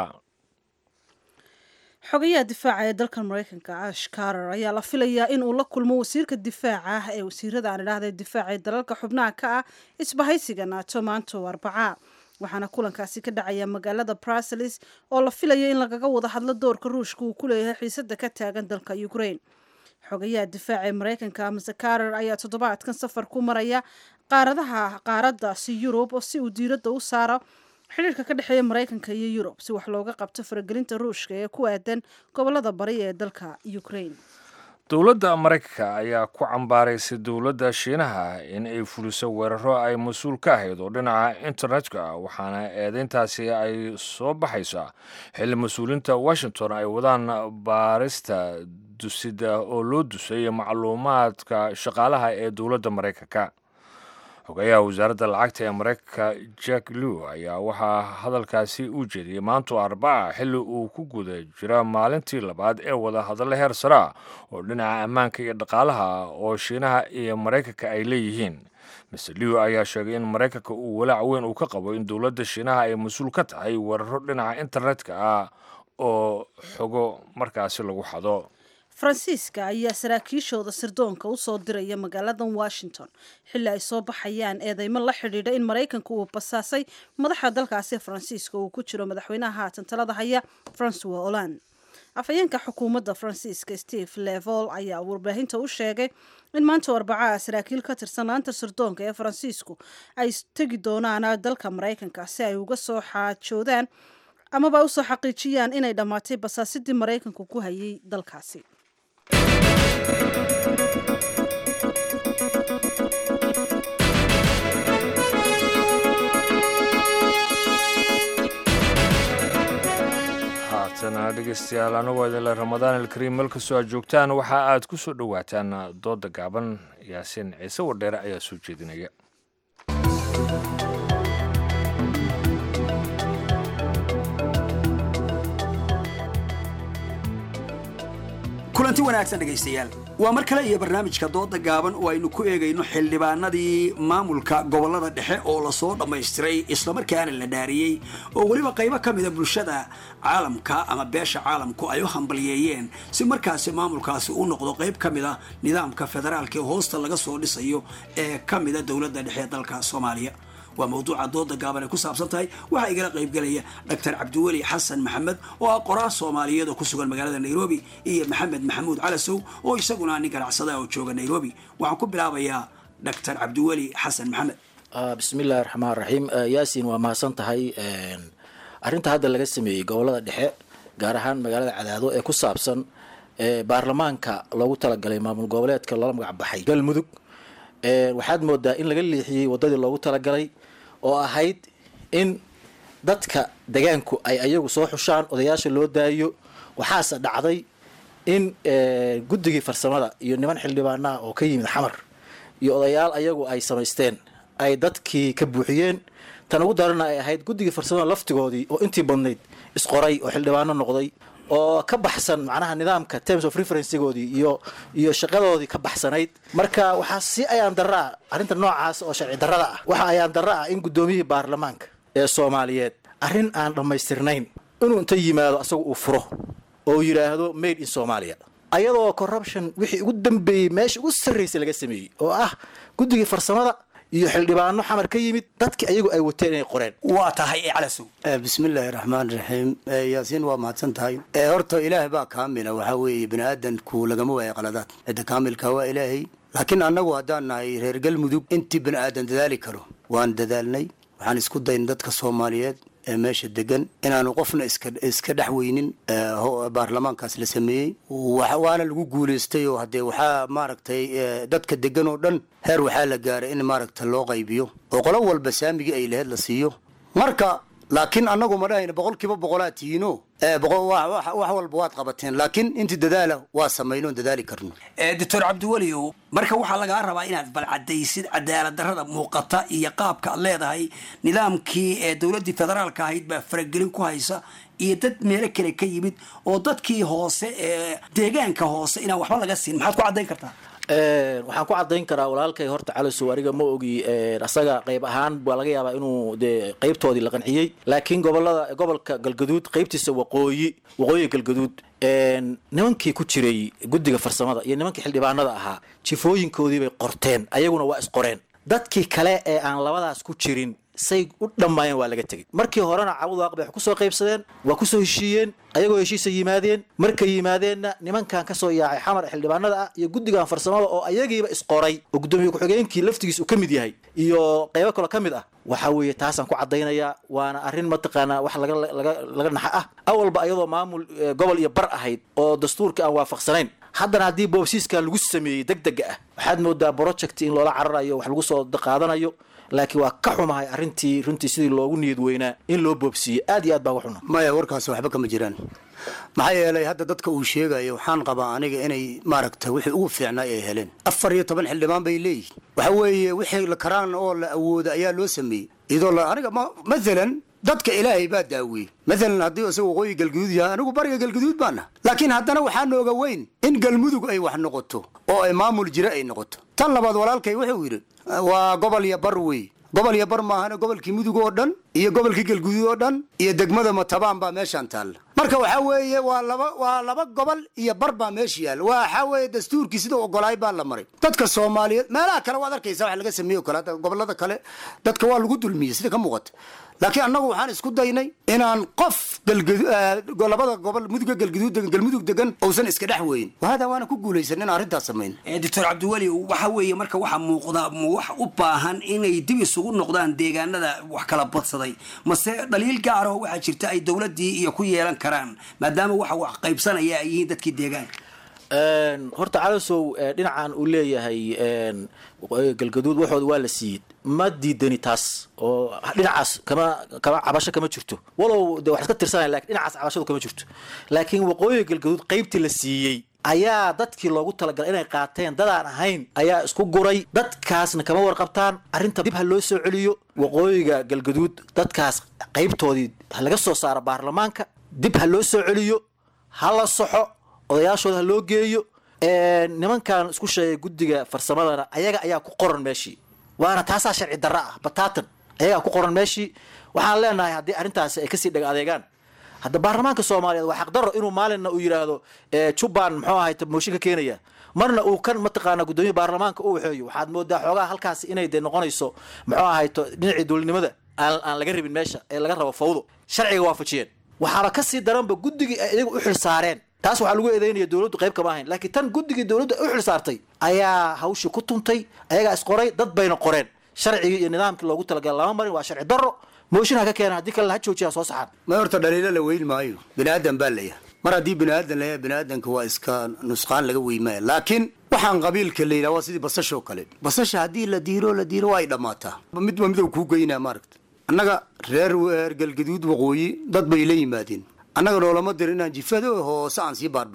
S2: xogayaha difaaca ee dalkan maraykanka ash carter ayaa la filayaa in uu la kulmo wasiirka difaaca ah ee wasiirada aan idhaahda difaaca ee dalalka xubnaha ka ah isbahaysiga naato maanta oo arbaca waxaana kulankaasi ka dhacaya magaalada bruseles oo la filayo in lagaga wada hadlo doorka ruushka uu ku leeyahay xiisada ka taagan dalka ukraine xogayaha difaaca ee maraykanka mase carter ayaa toddobaadkan safar ku maraya qaaradaha qaaradaasi yurub si uu diiradda u saaro xidhiirka ka dhexeeya maraykanka iyo yurub si wax looga qabto faragelinta ruushka ee ku aadan gobolada bari ee dalka ukraine
S1: dowladda maraykanka ayaa ku cambaaraysay dowladda shiinaha in ay fuliso weeraro ay mas-uul ka ahayd oo dhinaca internetka waxaana eedeyntaasi ay soo baxaysaa xilli mas-uuliinta washington ay wadaan baarista dusida oo loo dusay macluumaadka shaqaalaha ee dowladda maraykanka xogayaha wasaaradda lacagta ee maraykanka jack lew ayaa waxaa hadalkaasi u jeediyey maanto arbaca xilli uu ku guda jira maalintii labaad ee wada hadalla heer saraa oo dhinaca ammaanka iyo dhaqaalaha oo shiinaha iyo maraykanka ay leeyihiin master lew ayaa sheegay in maraykanka uu walaac weyn uu ka qabo in dowladda shiinaha ay mas-uul ka tahay weeraro dhinaca internetka ah oo xogo markaasi lagu xado
S2: faransiiska ayaa saraakiishooda sirdoonka u soo diraya magaaladan washington xilli ay soo baxayaan eedeymo la xidhiidha in maraykanka uu basaasay madaxa dalkaasi faransiiska uu ku jiro madaxweynaha haatan talada haya francois holland afhayeenka xukuumadda faransiiska steve levol ayaa warbaahinta u sheegay in maanta arbacaha saraakiil ka tirsan laanta sirdoonka ee faransiisku ay tegi doonaan dalka maraykanka si ay uga soo xaajoodaan amaba usoo xaqiijiyaan inay dhammaatay basaasidii maraykanku ku hayay dalkaasi
S1: haatana dhegeystayaal anagu idinle ramadaan alkariim meel kastoo aad joogtaan waxa aad ku soo dhowaataan dooda gaaban yaasiin ciise wadheere ayaa soo jeedinaya
S13: kulanti wanaagsan dhegaystayaal waa mar kale iyo barnaamijka dooda gaaban oo aynu ku eegayno xildhibaanadii maamulka gobolada dhexe oo lasoo dhammaystiray islamarkaana la dhaariyey oo weliba qaybo ka mida bulshada caalamka ama beesha caalamku ay u hambalyeeyeen si markaasi maamulkaasi u noqdo qayb ka mida nidaamka federaalka ee hoosta laga soo dhisayo ee ka mida dowladda dhexe ee dalka soomaaliya waa mawduuca dooda gaaban ay ku saabsan tahay waxaa igala qaybgelaya doctor cabdiweli xasan maxamed oo ah qoraal soomaaliyeed oo ku sugan magaalada nairobi iyo maxamed maxamuud calasow oo isaguna nin ganacsada oo jooga nairobi waxaan ku bilaabayaa doctor cabdiweli xasan maxamed
S14: bismillahi raxmaan raxiim yaasin waa mahadsan tahay arrinta hadda laga sameeyey gobolada dhexe gaar ahaan magaalada cadaado ee ku saabsan baarlamaanka loogu talagalay maamul goboleedka loola magac baxay galmudug waxaad moodaa in laga leexiyey wadadii loogu talagalay oo ahayd in dadka degaanku ay ayagu soo xushaan odayaasha loo daayo waxaase dhacday in guddigii farsamada iyo niman xildhibaanaha oo ka yimid xamar iyo odayaal ayagu ay samaysteen ay dadkii ka buuxiyeen tan ugu darana ay ahayd guddigii farsamada laftigoodii oo intii badnayd isqoray oo xildhibaano noqday oo ka baxsan macnaha nidaamka terms of referencegoodii iyo iyo shaqadoodii ka baxsanayd marka waxaa si ayaan darra ah arrinta noocaas oo sharci darrada ah waxa ayaan darra ah in guddoomiyihii baarlamaanka ee soomaaliyeed arrin aan dhammaystirnayn inuu inta yimaado asaga uu furo oo yidhaahdo made in somalia ayadoo corruption wixii ugu dambeeyey meesha ugu sarraysay laga sameeyey oo ah guddigii farsamada iyo xildhibaano xamar ka yimid dadkii ayagu ay wateen inay qoreen
S13: waa tahay calasow
S15: bismillaahi raxmaan raxiim yaasiin waa mahadsan tahay horta ilaahay baa kaamila waxaa weeye bini aadanku lagama waayo qaladaad cidda kaamilka waa ilaahay laakiin annagu haddaan nahay reer galmudug intii bini aadan dadaali karo waan dadaalnay waxaan isku dayn dadka soomaaliyeed ee meesha degan inaanu qofna iska iska dhex weynin baarlamaankaas la sameeyey waana lagu guulaystay oo haddee waxaa maaragtay dadka degan oo dhan heer waxaa la gaaray in maaragta loo qaybiyo oo qolo walba saamigii ay laheyd la siiyo marka laakiin annagu ma dhahayna boqol kiiba boqolaa tihiino wax walba waad qabateen laakiin intii dadaala waa samaynoon dadaali karno
S13: doctor cabdiweliow marka waxaa lagaa rabaa inaad balcadaysid cadaalad darrada muuqata iyo qaabka aad leedahay nidaamkii ee dowladdii federaalka ahayd baa faragelin ku haysa iyo dad meelo kale ka yimid oo dadkii hoose ee deegaanka hoose inaan waxba laga siin maxaad ku caddayn kartaa
S14: waxaan ku cadayn karaa walaalkay horta calisow aniga ma ogi asaga qayb ahaan baa laga yaabaa inuu dee qaybtoodii la qanciyey laakiin gobolada gobolka galgaduud qaybtiisa waqooyi waqooyiga galgaduud nimankii ku jiray guddiga farsamada iyo nimankii xildhibaanada ahaa jifooyinkoodii bay qorteen ayaguna waa isqoreen dadkii kale ee aan labadaas ku jirin say u dhammaayeen waa laga tegey markii horena cabudwaaq bay wax kusoo qaybsadeen waa kusoo heshiiyeen ayagoo heshiisa yimaadeen markay yimaadeenna nimankan kasoo yaacay xamar ee xildhibaanada ah iyo guddigan farsamada oo ayagiiba isqoray oo guddoomiye ku-xigeenkii laftigiis uu ka mid yahay iyo qaybo kaloo ka mid ah waxa weeye taasaan ku caddaynayaa waana arrin mataqaanaa wax laga laga laga naxa ah awalba ayadoo maamul gobol iyo bar ahayd oo dastuurka aan waafaqsanayn haddana haddii boobsiiskan lagu sameeyey deg dega ah waxaad moodaa project in loola cararayo wax lagu soo qaadanayo laakiin waa ka xumahay arrintii runtii sidii loogu niyad weynaa in loo boobsiiyey aad iyo aad baa uga xuna
S15: maya warkaas waxba kama jiraan maxaa yeelay hadda dadka uu sheegayo waxaan qabaa aniga inay maaragta wixii ugu fiicnaa ay heleen afar iyo toban xildhibaan bay leeyihin waxa weeye wixii la karaan oo la awooda ayaa loo sameeyey iyadoo la aniga mathalan dadka ilaahay baa daawiyey maalan haddii isaga waqooyi galguduud yahay anigu bariga galguduud baana laakiin haddana waxaa nooga weyn in galmudug ay wax noqoto oo ay maamul jira ay noqoto tan labaad walaalkay wuxuu yidhi waa gobol iyo bar wey gobol iyo bar maahana gobolkii mudug oo dhan iyo gobolkii galguduud oo dhan iyo degmada matabaan baa meeshaan taalla marka waxaa weeye waa laba waa laba gobol iyo bar baa meesha yaalla waxaa weeye dastuurkii sida ogolaay baa la maray dadka soomaaliyeed meelaha kale waad arkaysa wax laga sameeyo kale hadda gobolada kale dadka waa lagu dulmiyey sida ka muuqata laakiin annagu waxaan isku daynay inaan qof labada gobol muduga galguduud degan galmudug degan uusan iska dhex weyn wahada waana ku guulaysan in arrintaas samayn
S13: doctor cabdiweli waxa weeye marka waxaa muuqda wax u baahan inay dib isugu noqdaan deegaanada wax kala badsaday mase dhaliil gaar oo waxaa jirta ay dowladdii iyo ku yeelan karaan maadaama waxa wax qaybsanaya ay yihiin dadkii deegaanka
S14: horta calasow dhinacan uu leeyahay galgaduud waxooda waa la siiyey ma diidani taas oo dhinacaas kama kama cabasho kama jirto walow de wax iska tirsanaya lakin dhinacaas cabashadu kama jirto laakiin waqooyiga galgaduud qaybtii la siiyey ayaa dadkii loogu talagalay inay qaateen dadaan ahayn ayaa isku guray dadkaasna kama warqabtaan arrinta dib ha loo soo celiyo waqooyiga galgaduud dadkaas qaybtoodii ha laga soo saaro baarlamaanka dib ha loo soo celiyo ha la soxo odayaashooda ha loo geeyo nimankan isku sheegay guddiga farsamadana ayaga ayaa ku qoran meeshii waana taasaa sharci darra ah bataatan ayagaa ku qoran meeshii waxaan leenahay haddii arrintaasi ay kasii dhaga adeegaan hadda baarlamaanka soomaaliyeed waa xaqdarro inuu maalinna uu yidhaahdo jubban muxuu ahay mooshin ka keenaya marna uu kan mataqaana guddoomiya baarlamaanka u waxeeyo waxaad moodaa xoogaha halkaas inay de noqonayso muxuu ahayto dhinacii dowladnimada aan aan laga rabin meesha ee laga rabo fawdo sharciga waafajiyeen waxaana kasii daranba guddigii ay iyagu u xil saareen taas waxaa lagu eedeynaya dowladdu qayb kama ahayn laakiin tan guddigii dowladdu ay u xil saartay ayaa hawshii ku tuntay ayagaa isqoray dad bayna qoreen sharcigii iyo nidaamkii loogu talagalay lama marin waa sharci darro mooshin ha ka keenan haddii kale ha joojiya soo saxaan
S15: ma horta dhaliilo la weyn maayo bini aadan baa layahay mar haddii bini aadan layahay bini aadanka waa iska nusqaan laga weymaya laakiin waxaan qabiilka la yidhaha waa sidii basashoo kale basasha haddii la diiro la diiro waa ay dhammaataa midba midow kuu geynaa maaragta annaga reer reer galgaduud waqooyi dad bay la yimaadeen annaga noolama dirin inaan jifado hoose aan sii baarbaarin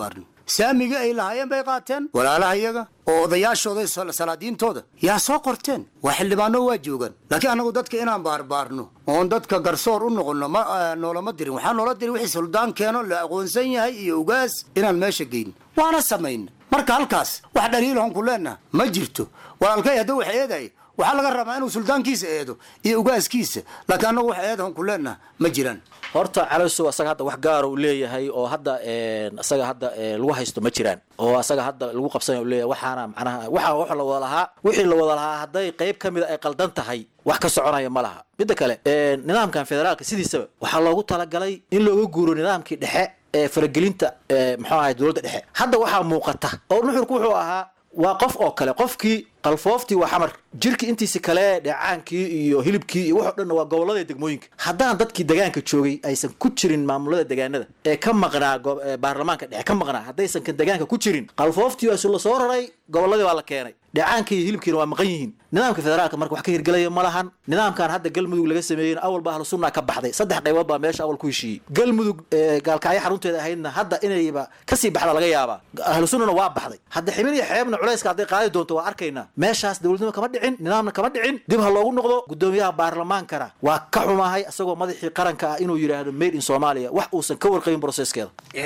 S15: saamiga ay lahaayeen bay qaateen walaalaha iyaga oo odayaashooda sal- salaadiintooda yaa soo qorteen waa xildhibaano waa joogaan laakiin annagu dadka inaan baarbaarno oon dadka garsoor u noqono ma eh, noolama dirin waxaa noola dirin wixii suldaan keeno la aqoonsan yahay iyo ugaas inaan meesha geyn waana samayna marka halkaas wax dhaliilahon ku leenaha ma jirto walaalkay hadduu wax eeday waxaa laga rabaa inuu suldaankiisa eedo iyo ugaaskiisa laakiin annagu wax eedahon ku leenaha ma jiraan
S14: horta calosow asaga hadda wax gaara uu leeyahay oo hadda een, asaga hadda ee, lagu haysto ma jiraan oo asaga hadda lagu qabsanaya uu leeyahay waxaana macnaha waxa wax la wada lahaa wixii la wada lahaa hadday qayb ka mid a ay qaldan tahay wax ka soconaya ma laha midda kale een, nidaamkan federaalka sidiisaba waxaa loogu talagalay in looga guuro nidaamkii dhexe ee faragelinta ee, muxuu ahay dowladda dhexe hadda waxaa muuqata oo nuxurku wuxuu ahaa waa qof oo kale qofkii qalfooftii waa xamar jirkii intiisi kale dheecaankii iyo hilibkii iyo waxoo dhanna waa gobolada degmooyinka haddaan dadkii degaanka joogay aysan ku jirin maamulada degaanada ee ka maqnaa go- ee baarlamaanka dhexe ka maqnaa haddaysan kan degaanka ku jirin qalfooftii waa la soo raray goboladii baa la keenay dheecaankii iyo hilibkiina waa maqan yihiin nidaamka federaalka marka wax ka hirgelaya ma lahan nidaamkan hadda galmudug laga sameeyey awalba ahlu sunna ka baxday saddex qaybood baa meesha awal ku heshiiyey galmudug ee, gaalkacyo xarunteeda ahaydna hadda inayba kasii baxda laga yaabaa ahlu sunnana waa baxday hadda ximin iyo xeebna culayska hadday qaadi doonto waa arkaynaa meeshaas dowladnimo kama dhicin nidaamna kama dhicin dib ha loogu noqdo gudoomiyaha baarlamaankana waa ka xumahay isagoo madaxii qaranka ah inuu yidhaahdo made in somalia wax uusan ka warqabin processkeeda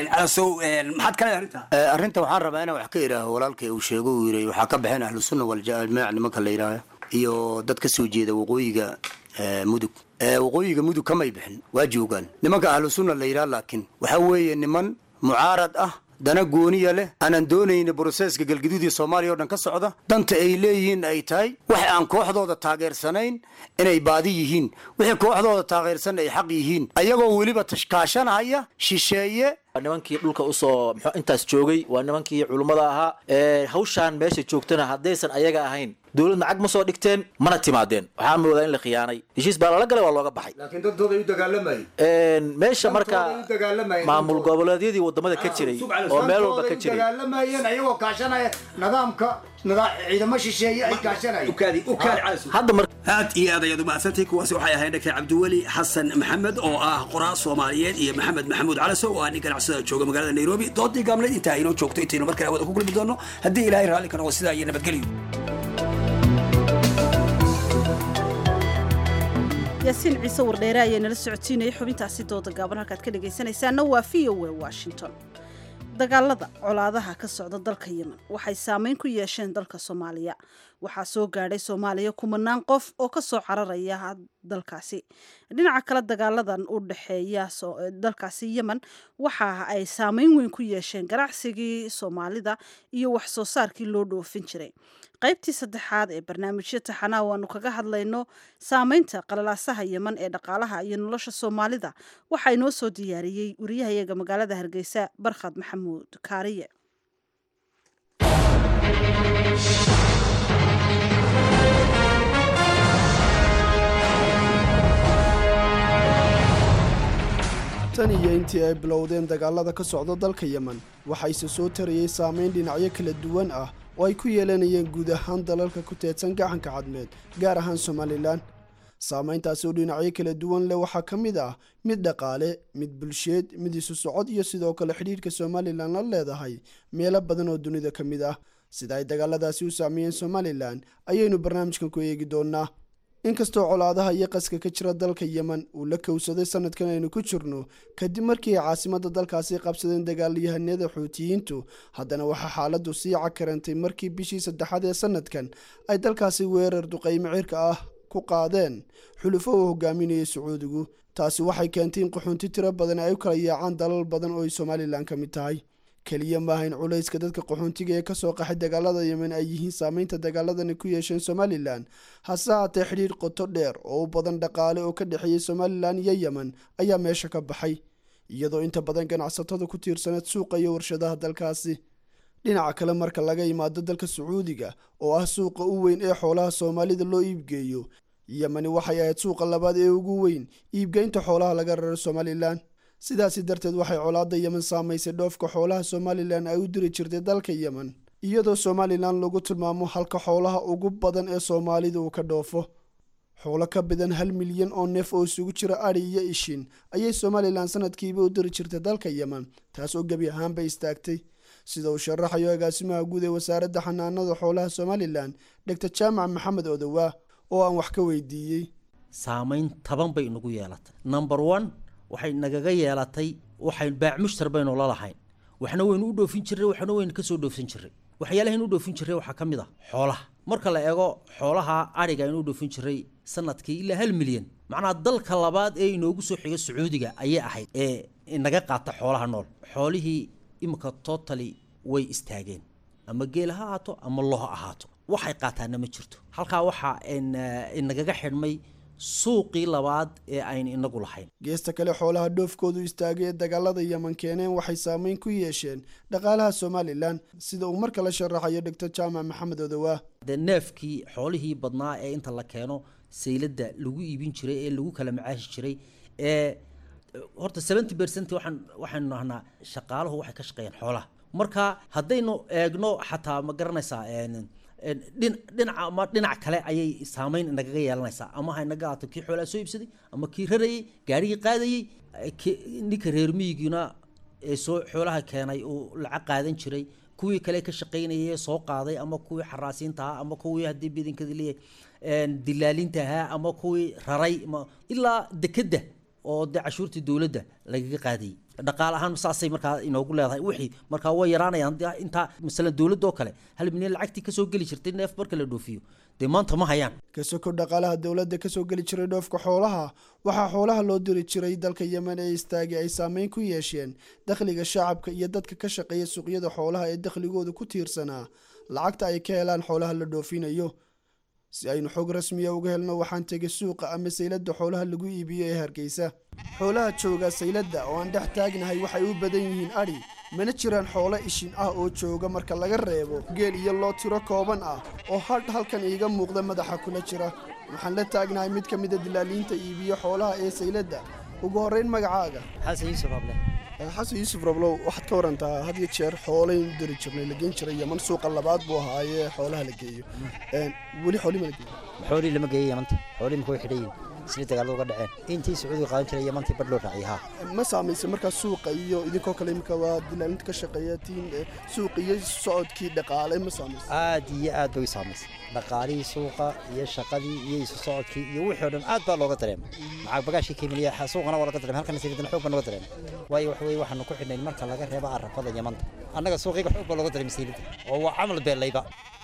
S13: maxaad kale arrinta arrinta waxaan rabaa inaan wax ka idhaaho walaalkay uu sheego uu yidhi waxaa ka baxeen ahlu sunna waljamaac nimanka la yidhaaha iyo dad ka soo jeeda waqooyiga eh, mudug Eh, waqooyiga mudug kamay bixin waa joogaan nimanka ahlu sunna la yidhaha laakiin waxaa weeye niman mucaarad ah dana gooniya leh aanan doonayna broseska galgaduud iyo soomaaliya oo dhan ka socda danta ay leeyihiin ay tahay wax aan kooxdooda taageersanayn inay baadi yihiin wixii kooxdooda taageersan ay xaq yihiin ayagoo weliba tashkaashanahaya shisheeye
S14: waa nimankii dhulka usoo muxuu intaas joogay waa nimankii culummada ahaa ee hawshaan meesha joogtana haddaysan ayaga ahayn dowlad lacag ma soo dhigteen mana timaadeen waxaa moodaa in la khiyaanay heshiis baa lala galay waa looga baxay
S15: laakiin dantooda ay u dagaalamayeen
S14: Een, meesha marka
S15: Dantooda ay u dagaalamayeen,
S14: maamul goboleedyadii wadamada ka jiray oo meel walba ka jiray
S15: dagaalamayeen ayagoo kaashanaya nidaamka nidaa- ciidamo shisheeye ay kaashanayeen
S14: hadda mar
S13: aad iyo aad ayaad umahadsantay kuwaasi waxay ahayd dr cabdiweli xasan maxamed oo ah qoraa soomaaliyeed iyo maxamed maxamuud calasow oo ah nin ganacsada jooga magaalada nairobi doodii gaabneed intaa inoo joogto intaynu markale wada ku kulmi doono haddii ilaahay raalli ka noqo sidaa iyo nabadgelyo
S2: yaasiin ciise wardheere ayaa nala socotiinayay xubintaasi dooda gaaban halkaad ka dhegaysanaysaana waa v o a washington dagaalada colaadaha ka socda dalka yemen waxay saameyn ku yeesheen dalka soomaaliya waxaa soo gaadhay soomaaliya kumanaan qof oo ka soo cararaya dalkaasi dhinaca kale dagaaladan u dhexeeya soo- dalkaasi yemen waxa ay saameyn weyn ku yeesheen ganacsigii soomaalida iyo wax soo saarkii loo dhoofin jiray qaybtii saddexaad ee barnaamijyo taxanaa waanu kaga hadlayno saameynta qalalaasaha yemen ee dhaqaalaha iyo nolosha soomaalida waxaa inoo soo diyaariyey wariyahayaga magaalada hargeysa barkhad maxamuud kaariye
S16: tan iyo intii ay bilowdeen dagaalada ka socda dalka yemen waxayse soo tarayey saameyn dhinacyo kala duwan ah oo ay ku yeelanayeen guud ahaan dalalka ku teedsan gacanka cadmeed gaar ahaan somalilan saameyntaasi oo dhinacyo kala duwan leh waxaa ka mid ah mid dhaqaale mid bulsheed mid isu socod iyo sidoo kale xidhiidhka somalilan la leedahay meelo badan oo dunida ka mid ah sida ay dagaaladaasi u saameeyeen somalilan ayaynu barnaamijkan ku eegi doonaa inkastoo colaadaha iyo qaska ka jira dalka yemen uu la kowsaday sanadkan aynu ku jirno kadib markii ay caasimadda dalkaasi qabsadeen dagaalyahanada xuutiyiintu haddana waxaa xaaladdu sii cakarantay markii bishii saddexaad ee sanadkan ay dalkaasi weerar duqaymo cirka ah ku qaadeen xulufo uu hogaaminayay sacuudigu taasi waxay keentay in qaxoonti tiro badan ay u kala yaacaan dalal badan oo ay somalilan ka mid tahay keliya maaha in culayska dadka qaxoontiga ee kasoo qaxay dagaalada yemen ay yihiin saameynta dagaaladani ku yeesheen somalilan hase haatee xidhiidh qoto dheer oo u badan dhaqaale oo ka dhexeeyey somalilan iyo yemen ayaa meesha ka baxay iyadoo inta badan ganacsatada ku tiirsaneed suuqa iyo warshadaha dalkaasi dhinaca kale marka laga yimaado dalka sacuudiga oo ah suuqa u weyn ee xoolaha soomaalida loo iibgeeyo yemeni waxay ahayd suuqa labaad ee ugu weyn iibgeynta xoolaha laga raro somalilan sidaasi darteed waxay colaadda yemen saamaysay dhoofka xoolaha somalilan ay u diri jirtay dalka yemen iyadoo somalilan lagu tilmaamo halka xoolaha ugu badan ee soomaalida uu ka dhoofo xoolo ka badan hal milyan oo neef oo isugu jira adhi iyo ishin ayay somalilan sanadkiiba u diri jirtay dalka yemen taas oo gebi ahaanba istaagtay sida uu sharaxayo agaasimaha guud ee wasaaradda xanaanada xoolaha somalilan doctor jaamac maxamed odowaa oo aan wax ka weydiiyey
S17: saamayn taban bay inagu yeelatay number one waxay nagaga yeelatay waxay baac mushtar baynu la lahayn waxna waynu u dhoofin jirray waxna waynu kasoo dhoofsan jirray waxyaalahayn u dhoofin jirray waxaa ka mid ah xoolaha marka la eego xoolaha ariga aynu u dhoofin jirray sanadkii ilaa hal milyan macnaha dalka labaad ee inoogu soo xiga sacuudiga ayay ahayd ee inaga qaata xoolaha nool xoolihii imika totally way istaageen ama geel ha ahaato ama lo ha ahaato waxay qaataana ma jirto halkaa waxaa inagaga xidhmay suuqii labaad ee aynu inagu lahayn
S16: geesta kale xoolaha dhoofkoodu istaagay ee dagaalada yeman keeneen waxay saameyn ku yeesheen dhaqaalaha somalilan sida uu mar kale sharaxayo doctor jaamac maxamed odowaa
S17: dee neefkii xoolihii badnaa ee inta la keeno sayladda lagu iibin jiray ee lagu kala macaashi jiray ee horta seventy percent waxaan waxaynu nahnaa shaqaaluhu waxay ka shaqeeyaan xoolaha marka haddaynu eegno xataa ma garanaysaa dhinaca ama dhinac kale ayay saameyn nagaga yeelanaysaa ama ha naga ahaato kii xoolaa soo iibsaday ama kii rarayey gaarigii qaadayey ninka reer miyigiina ee soo xoolaha keenay uu lacag qaadan jiray kuwii kale ka shaqaynayay ee soo qaaday ama kuwii xaraasiinta ahaa ama kuwii haddii bidinkadi leeyahay dilaalinta ahaa ama kuwii raray ilaa dekedda oo dee cashuurtii dowladda lagaga qaadayay dhaqaale ahaan saasay markaa inoogu leedahay wixii markaa way yaraanayaan intaa masalan dowladda oo kale hal milyan lacagtii kasoo geli jirtay neef marka la dhoofiyo dee maanta ma hayaan
S16: kasoko dhaqaalaha dowladda kasoo geli jiray dhoofka xoolaha waxaa xoolaha loo diri jiray dalka yemen ee istaagay ay saameyn ku yeesheen dakhliga shacabka iyo dadka ka shaqeeya suuqyada xoolaha ee dakhligooda ku tiirsanaa lacagta ay ka helaan xoolaha la dhoofinayo si aynu xog rasmiya uga helno waxaan tegay suuqa ama sayladda xoolaha lagu iibiyo ee hargeysa xoolaha jooga sayladda oo aan dhex taagnahay waxay u badan yihiin adhi mana jiraan xoolo ishin ah oo jooga marka laga reebo geel iyo loo tiro kooban ah oo hadh halkan iiga muuqda madaxa kula jira waxaan la taagnahay mid ka mida dilaaliinta iibiyo xoolaha ee sayladda ugu horrayn magacaaga
S18: xasan yuusuf able
S16: xasan yuusuf rablow waxaad ka warantaa had iyo jeer xoolayn diri jirnay la geen jiray yeman suuqa labaad buu ahaayee xoolaha la geeyo weli xooli ma la geeyo
S18: xoolii lama geeyo yamanta xoolii makuu xidhan yihin sida dagaalada uga dhaceen intii sacuudiga qaadan jiray yamantii badh loo raaciyay haa
S16: ma saamaysay markaa suuqa iyo idinkoo kale imika waa dilaalinta ka shaqeeya tiin suuq iyo socodkii dhaqaale ma saamaysay
S18: aad iyo aad bay u saamaysay dhaqaalihii suuqa iyo shaqadii iyo isu socodkii iyo wixii o dhan aad baa looga dareemay macag bagaashkii kemiliya suuqana waa laga dareemay halkana sayidana xoog baa looga dareemay waayo waxa weye waxaanu ku xidhnayn marka laga reebo arafada yamanta annaga suuqiga xoog baa looga dareemay sayidada oo waa camal beelayba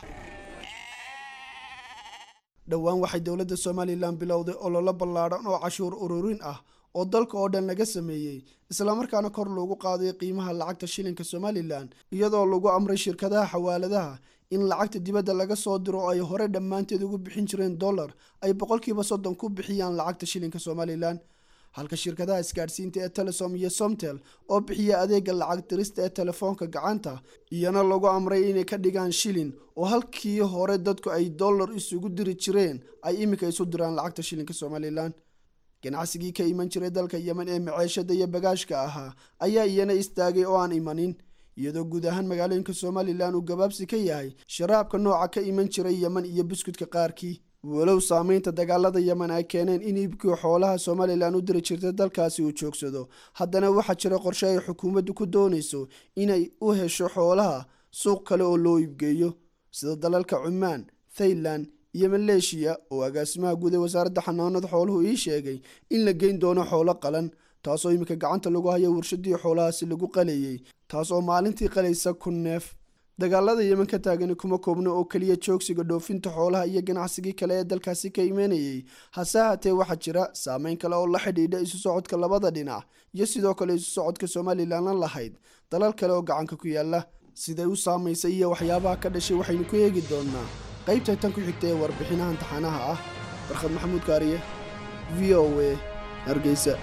S16: dhowaan waxay dowladda somalilan bilowday ololo ballaadhan oo cashuur ururin ah oo dalka oo dhan laga sameeyey islamarkaana kor loogu qaaday qiimaha lacagta shilinka somalilan iyadoo lagu amray shirkadaha xawaaladaha in lacagta dibadda laga soo diro oo ay hore dhammaanteed ugu bixin jireen dollar ay boqolkiiba soddon ku bixiyaan lacagta shilinka somalilan halka shirkadaha isgaadhsiinta ee telesom iyo somtel oo bixiya adeega lacag dirista ee telefoonka gacanta iyana lagu amray inay ka dhigaan shilin oo halkii hore dadku ay dollar isugu diri jireen ay iminka isu diraan lacagta shilinka somalilan ganacsigii ka iman jiray dalka yemen ee maceeshada iyo bagaashka ahaa ayaa iyana istaagay oo aan imanin iyadoo guud ahaan magaalooyinka somalilan uu gabaabsi ka yahay sharaabka nooca ka iman jiray yemen iyo buskudka qaarkii walow saamaynta dagaalada yemen ay keeneen in iibkii xoolaha somalilan u diri jirtay dalkaasi uu joogsado haddana waxaa jira qorshe ay xukuumaddu ku doonayso inay u hesho xoolaha suuq kale oo loo iibgeeyo sida dalalka cumaan thailand iyo maleeshiya oo agaasimaha guud ee wasaaradda xanaanada xooluhu ii sheegay in la geyn doono xoolo qalan taasoo iminka gacanta lagu hayo warshadii xoolahaasi lagu qalayey taas oo maalintii qalaysa kun neef dagaalada yemen ka taagani kuma koobno oo keliya joogsiga dhoofinta xoolaha iyo ganacsigii kale ee dalkaasi ka imanayey hase haatee waxaa jira saameyn kale oo la xidhiidha isu socodka labada dhinac iyo sidoo kale isu socodka somalilanna lahayd dalal kale oo gacanka ku yaala siday u saamaysay iyo waxyaabaha ka dhashay waxaynu ku eegi doonaa qaybta tan ku xigta ee warbixinahan taxanaha ah barkhad maxamuud kaariye v o a hargeysa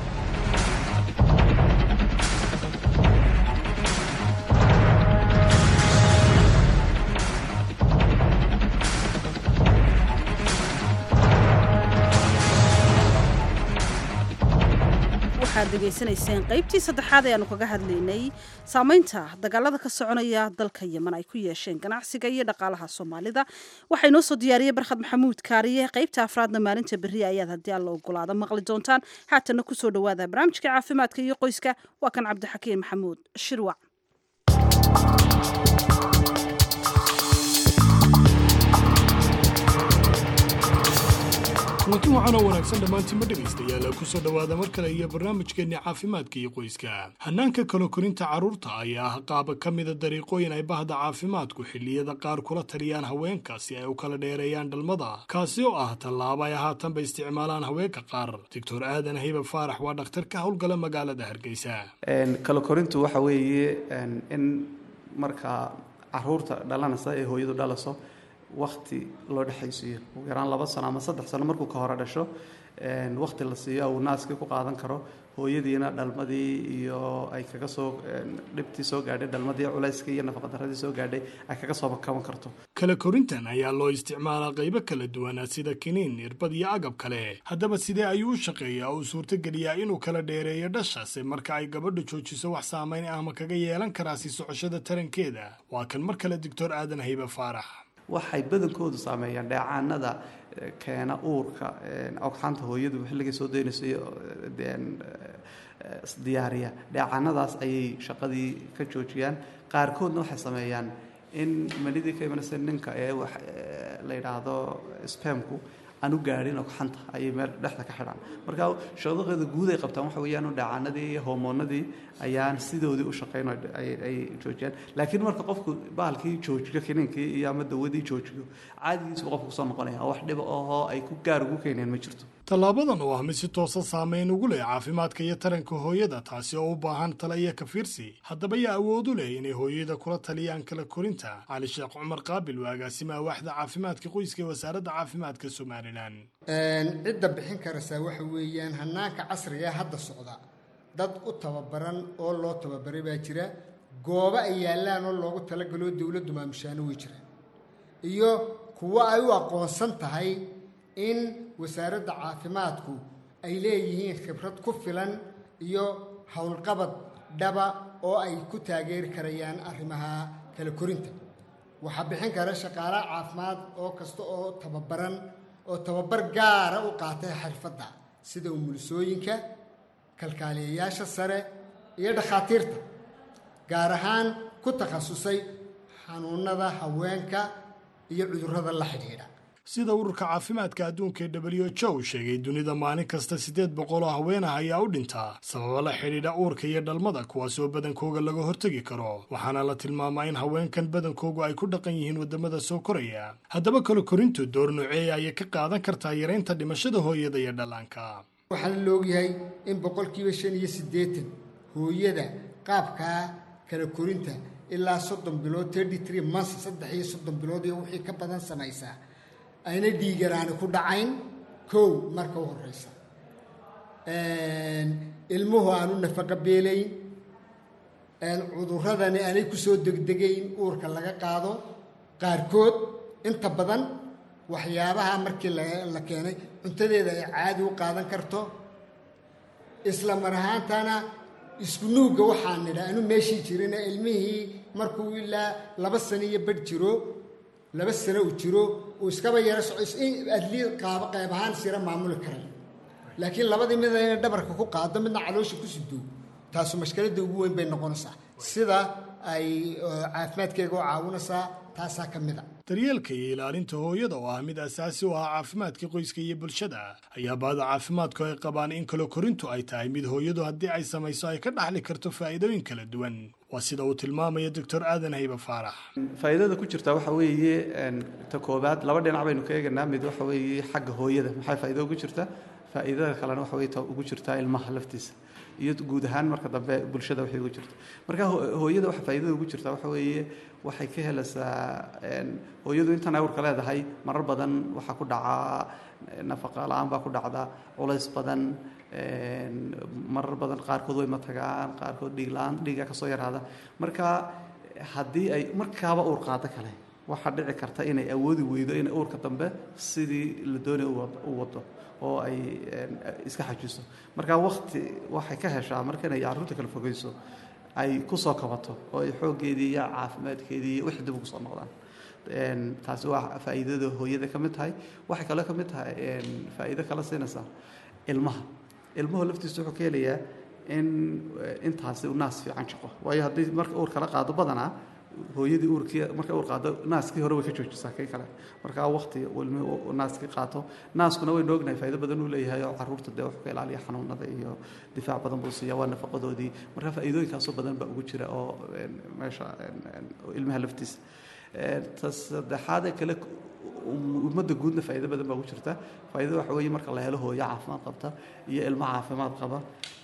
S2: waxaad degeysanayseen qaybtii saddexaad ee aanu kaga hadlaynay saameynta dagaalada ka soconaya dalka yemen ay ku yeesheen ganacsiga iyo dhaqaalaha soomaalida waxaa inoo soo diyaariyey barkhad maxamuud kaariye qaybta afraadna maalinta berri ayaad haddii alla ogolaada maqli doontaan haatana kusoo dhawaada barnaamijka caafimaadka iyo qoyska waa kan cabdixakiin maxamuud shirwac
S9: kulanti waxaanoo wanaagsan dhammaantiinma dhegaystayaal kusoo dhowaada mar kale iyo barnaamijkeenni caafimaadka iyo qoyska hannaanka kala korinta carruurta ayaa ah qaaba ka mida dariiqooyin ay bahda caafimaadku xilliyada qaar kula taliyaan haweenka si ay u kala dheereeyaan dhalmada kaasi oo ah tallaabo ay haatanba isticmaalaan haweenka qaar doctor aadan hayba faarax waa dhakhtar ka howlgala magaalada hargeysa
S19: kala korintu waxa weeye in markaa caruurta dhalanaysa ee hooyadu dhalaso wakti loo dhexaysiiyo ugu yaraan laba sano ama saddex sano markuu ka hore dhasho wakti la siiyo uu naaskii ku qaadan karo hooyadiina dhalmadii iyo ay kaga soo dhibtii soo gaadhay dhalmadii culayskii iyo nafaqadaradii soo gaadhay ay kaga soo kaban karto
S9: kala korintan ayaa loo isticmaalaa qaybo kala duwana sida kiniin irbad iyo agab kale haddaba sidee ayuu u shaqeeyaa oo suurtogeliyaa inuu kala dheereeyo dhashaase marka ay gabadha joojiso wax saamayn ahma kaga yeelan karaa si socoshada tarankeeda waa kan mar kale doctor aadan haybe faarax
S19: waxay badankoodu saameeyaan dheecaanada keena uurka ogxaanta hooyadu xilligay soo daynayso diyaariya dheecaanadaas ayay shaqadii ka joojiyaan qaarkoodna waxay sameeyaan in manidii ka imanaysa ninka ee wax la yidhaahdo spamku aan u gaadhin ogxanta ayay meel dhexda ka xidhaan marka shaqadooda guud ay qabtaan waxa weeyaan dhaacanadii iyo hormoonadii ayaan sidoodii u shaqayn ay joojiyaan laakiin marka qofku bahalkii joojiyo kiniinkii iyo ama dawadii joojiyo caadigiisu qofku kusoo noqonaya wax dhiba ahoo ay ku gaar ugu keeneen ma jirto
S9: tallaabadan oo ah mid si toosa saameyn ugu leh caafimaadka iyo taranka hooyada taasi oo u baahan tala iyo kafiirsi haddaba yaa awood u leh inay hooyada kula taliyaan kala korinta cali sheekh cumar qaabil waa agaasimaha waaxda caafimaadka qoyska ee wasaaradda caafimaadka somalilan
S20: cidda bixin karaysaa waxa weeyaan hannaanka casriga hadda socda dad u tababaran oo loo tababaray baa jira goobo ay yaallaan oo loogu talagaloo dowladdu maamushaano way jiraan iyo kuwo ay u aqoonsan tahay in wasaaradda caafimaadku ay leeyihiin khibrad ku filan iyo howlqabad dhaba oo ay ku taageeri karayaan arrimaha kala korinta waxaa bixin kara shaqaalaha caafimaad oo kasta oo tababaran oo tababar gaara u qaatay xirfadda sida umulisooyinka kalkaaliyayaasha sare iyo dhakhaatiirta gaar ahaan ku takhasusay xanuunada haweenka iyo cudurrada la xidhiidha
S9: sida ururka caafimaadka adduunka ee w h o sheegay dunida maalin kasta siddeed boqol oo haweenah ayaa u dhintaa sababo la xidhiidha uurka iyo dhalmada kuwaas oo badankooga laga hortegi karo waxaana la tilmaamaa in haweenkan badankoogu ay ku dhaqan yihiin waddamada soo koraya haddaba kala korintu door noceeya ayay ka qaadan kartaa yaraynta dhimashada hooyada iyo dhallaanka
S20: waxaana laogyahay in boqolkiiba shan iyo siddeetan hooyada qaabkaa kala korinta ilaa soddon bilood thirty three months saddex iyo soddon bilood iyo wixii ka badan samaysaa ayna dhiigaraani ku dhacayn kow marka u horeysa ilmuhu aanu nafaqo beelayn cuduradani aanay kusoo degdegayn uurka laga qaado qaarkood inta badan waxyaabaha markii la keenay cuntadeeda ay caadi u qaadan karto isla mar ahaantana isku nuugga waxaan nidha anu meeshii jirina ilmihii markuu ilaa laba sano iyo badh jiro laba sano uu jiro uu iskaba yaro soco adli qaab qayb ahaan sira maamuli karay laakiin labadii mida inay dhabarka ku qaado midna caloosha ku sido taasu mashkiladda ugu weyn bay noqonaysaa sida ay caafimaadkeega u caawinaysaa taasaa ka mid a
S9: daryeelka iyo ilaalinta hooyada oo ah mid asaasi u ah caafimaadka qoyska iyo bulshada ayaa baada caafimaadku ay qabaan in kala korintu ay tahay mid hooyadu haddii ay samayso ay ka dhaxli karto faa'iidooyin kala duwan waa sida uu tilmaamaya doctor aadan haybe faarax
S19: faa'iidada ku jirta waxa weeye ta koobaad laba dhinac baynu ka eeganaa mid waxa weeye xagga hooyada maxay faa'iido ugu jirta faa'iidada kalena waxa weye ta ugu jirtaa ilmaha laftiisa iyo guud ahaan marka dambe bulshada waxay ugu jirta marka hooyada waxa faa'iidada ugu jirta waxa weeye waxay ka helaysaa hooyadu intan awrka leedahay marar badan waxaa ku dhacaa nafaqa la-aan baa ku dhacda culays badan marar badan qaarkood way matagaan qaarkood dhiig la-aan dhiiga kasoo yaraada marka haddii ay markaaba uur qaado kale waxaa dhici karta inay awoodi weydo inay uurka dambe sidii la doonay u wado oo ay iska xajiso marka wakti waxay ka heshaa marka inay carruurta kala fogeyso ay kusoo kabato oo ay xooggeedii iyo caafimaadkeedii iyo wixii dib ugu soo noqdaan taasi waa faa'iidada hooyada ka mid tahay waxay kaloo ka mid tahay faa'iido kala siinaysaa ilmaha ilmuhu laftiisa wuxuu ka helayaa in intaasi uu naas fiican shaqo waayo haddii marka uur kala qaado badanaa hooyadii uurkii markay uur qaado naaskii hore way ka joojisaa kii kale markaa waqti ilmi naaskii qaato naaskuna waynu ognahay faa'iido badan uu leeyahay oo carruurta dee wuxuu ka ilaaliya xanuunada iyo difaac badan buu siiya waa nafaqadoodii marka faa'iidooyinkaasoo badan baa ugu jira oo meesha ilmaha laftiisa ta saddexaadee kale ummadda guudna faa'iido badan baa ugu jirta faa'iidada waxa weeye marka la helo hooyo caafimaad qabta iyo ilmo caafimaad qaba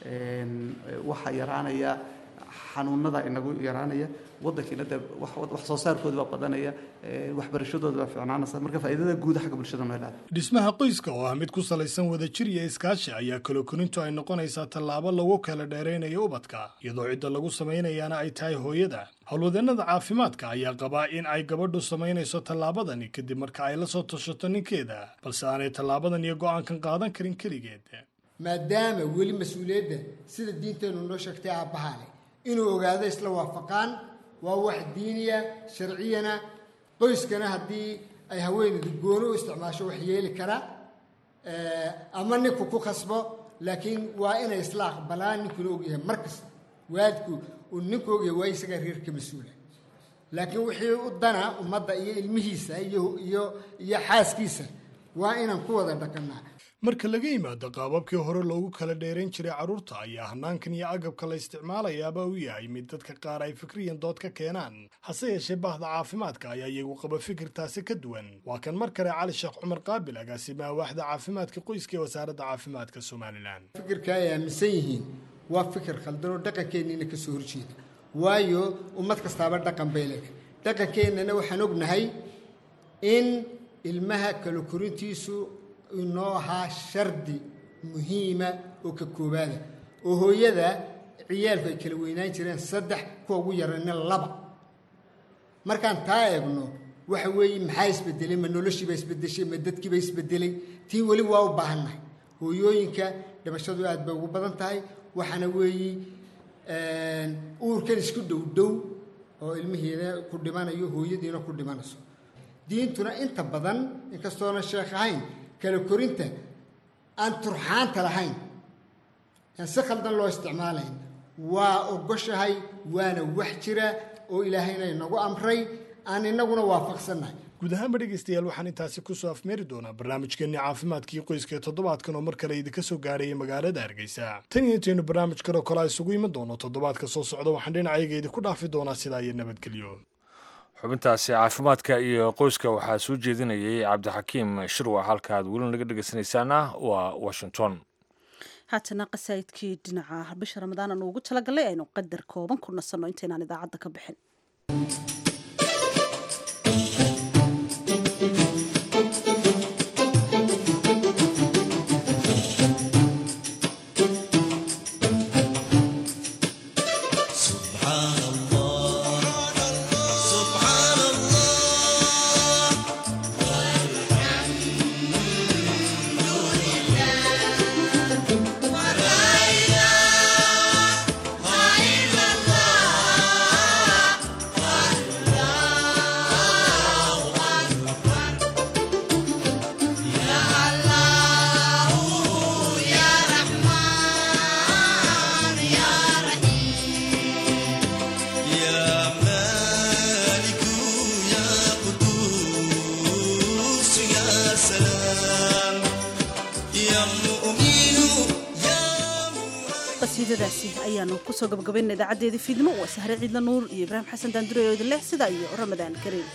S19: waxaa yaraanaya xanuunada inagu yaraanaya waddankiina dee wax soo saarkooda baa badanaya waxbarashadooda baa fiicnaanaysa marka faa'iidada guud xagga bulshada noo ilaada
S9: dhismaha qoyska oo ah mid ku salaysan wadajir iyo iskaashi ayaa kaloo korintu ay noqonaysaa tallaabo lagu kala dheeraynayo ubadka iyadoo cidda lagu samaynayaana ay tahay hooyada howlwadeennada caafimaadka ayaa qabaa in ay gabadhu samaynayso tallaabadani kadib marka ay la soo tashato ninkeeda balse aanay tallaabadan iyo go'aankan qaadan karin keligeed
S20: maadaama weli mas-uuliyadda sida diinteennu noo sheegtay aabbahaa leh inuu ogaado isla waafaqaan waa wax diiniya sharciyana qoyskana haddii ay haweeneydu gooni u isticmaasho wax yeeli kara ama ninku ku khasbo laakiin waa inay isla aqbalaan ninkuna ogyahay mar kasta waalidku uu ninku ogyahay waa isagaa reerka mas-uula laakiin wixii u dana ummadda iyo ilmihiisa iyo iyo iyo xaaskiisa waa inaan ku wada dhaqannaa
S9: marka laga yimaado qaababkii hore loogu kala dheerayn jiray carruurta ayaa hanaankan iyo agabka la isticmaalayaaba u yahay mid dadka qaar ay fikriyan dood ka keenaan hase yeeshee bahda caafimaadka ayaa iyagu qaba fikirtaasi ka duwan waa kan mar kale cali sheekh cumar qaabil agaasimaha waaxda caafimaadka qoyska ee wasaaradda caafimaadka somalilan
S20: fikirka ay aaminsan yihiin waa fikir khaldan oo dhaqankeenniina ka soo horjeeda waayo ummad kastaaba dhaqan bay leedahay dhaqankeennana waxaan ognahay in ilmaha kala korintiisu inoo ahaa shardi muhiima oo ka koobaada oo hooyada ciyaalku ay kala weynaan jireen saddex kuwa ugu yarana laba markaan taa eegno waxa weeye maxaa isbedelay ma noloshiiba isbedeshay ma dadkiiba isbedelay tii weli waa u baahannahay hooyooyinka dhimashadu aad bay ugu badan tahay waxaana weeye uurkan isku dhow dhow oo ilmihiina ku dhimanayo hooyadiina ku dhimanayso diintuna inta badan inkastoona sheekh ahayn kala korinta aan turxaanta lahayn aan si khaldan loo isticmaalayn waa ogoshahay waana wax jira oo ilaahayna inagu amray aan inaguna waafaqsannahay
S9: guud ahaanba dhegaystayaal waxaan intaasi kusoo afmeeri doonaa barnaamijkeenii caafimaadkii qoyska ee toddobaadkan oo mar kale idinka soo gaarayay magaalada hargeysa tan iyo intaynu barnaamijkan oo kale a isugu iman doono toddobaadka soo socda waxaan dhinacayga idinku dhaafi doonaa sidaa iyo nabadgelyo
S1: xubintaasi caafimaadka iyo qoyska waxaa soo jeedinayay cabdixakiim shirwa halka aad weli naga dhegeysanaysaana waa washington
S2: haatana qasaa'idkii dhinaca bisha ramadaan aanu ugu talagalay aynu qadar kooban ku nasanno intaynaan idaacadda ka bixin qasiidadaasi ayaanu kusoo gabagabayna idaacadeedii fiidmo waa sahre ciidla nuur iyo ibraahim xasan daandure oo idin leh sidaa iyo ramadaan kariim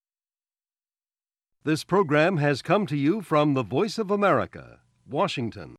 S21: This program has come to you from the Voice of America, Washington.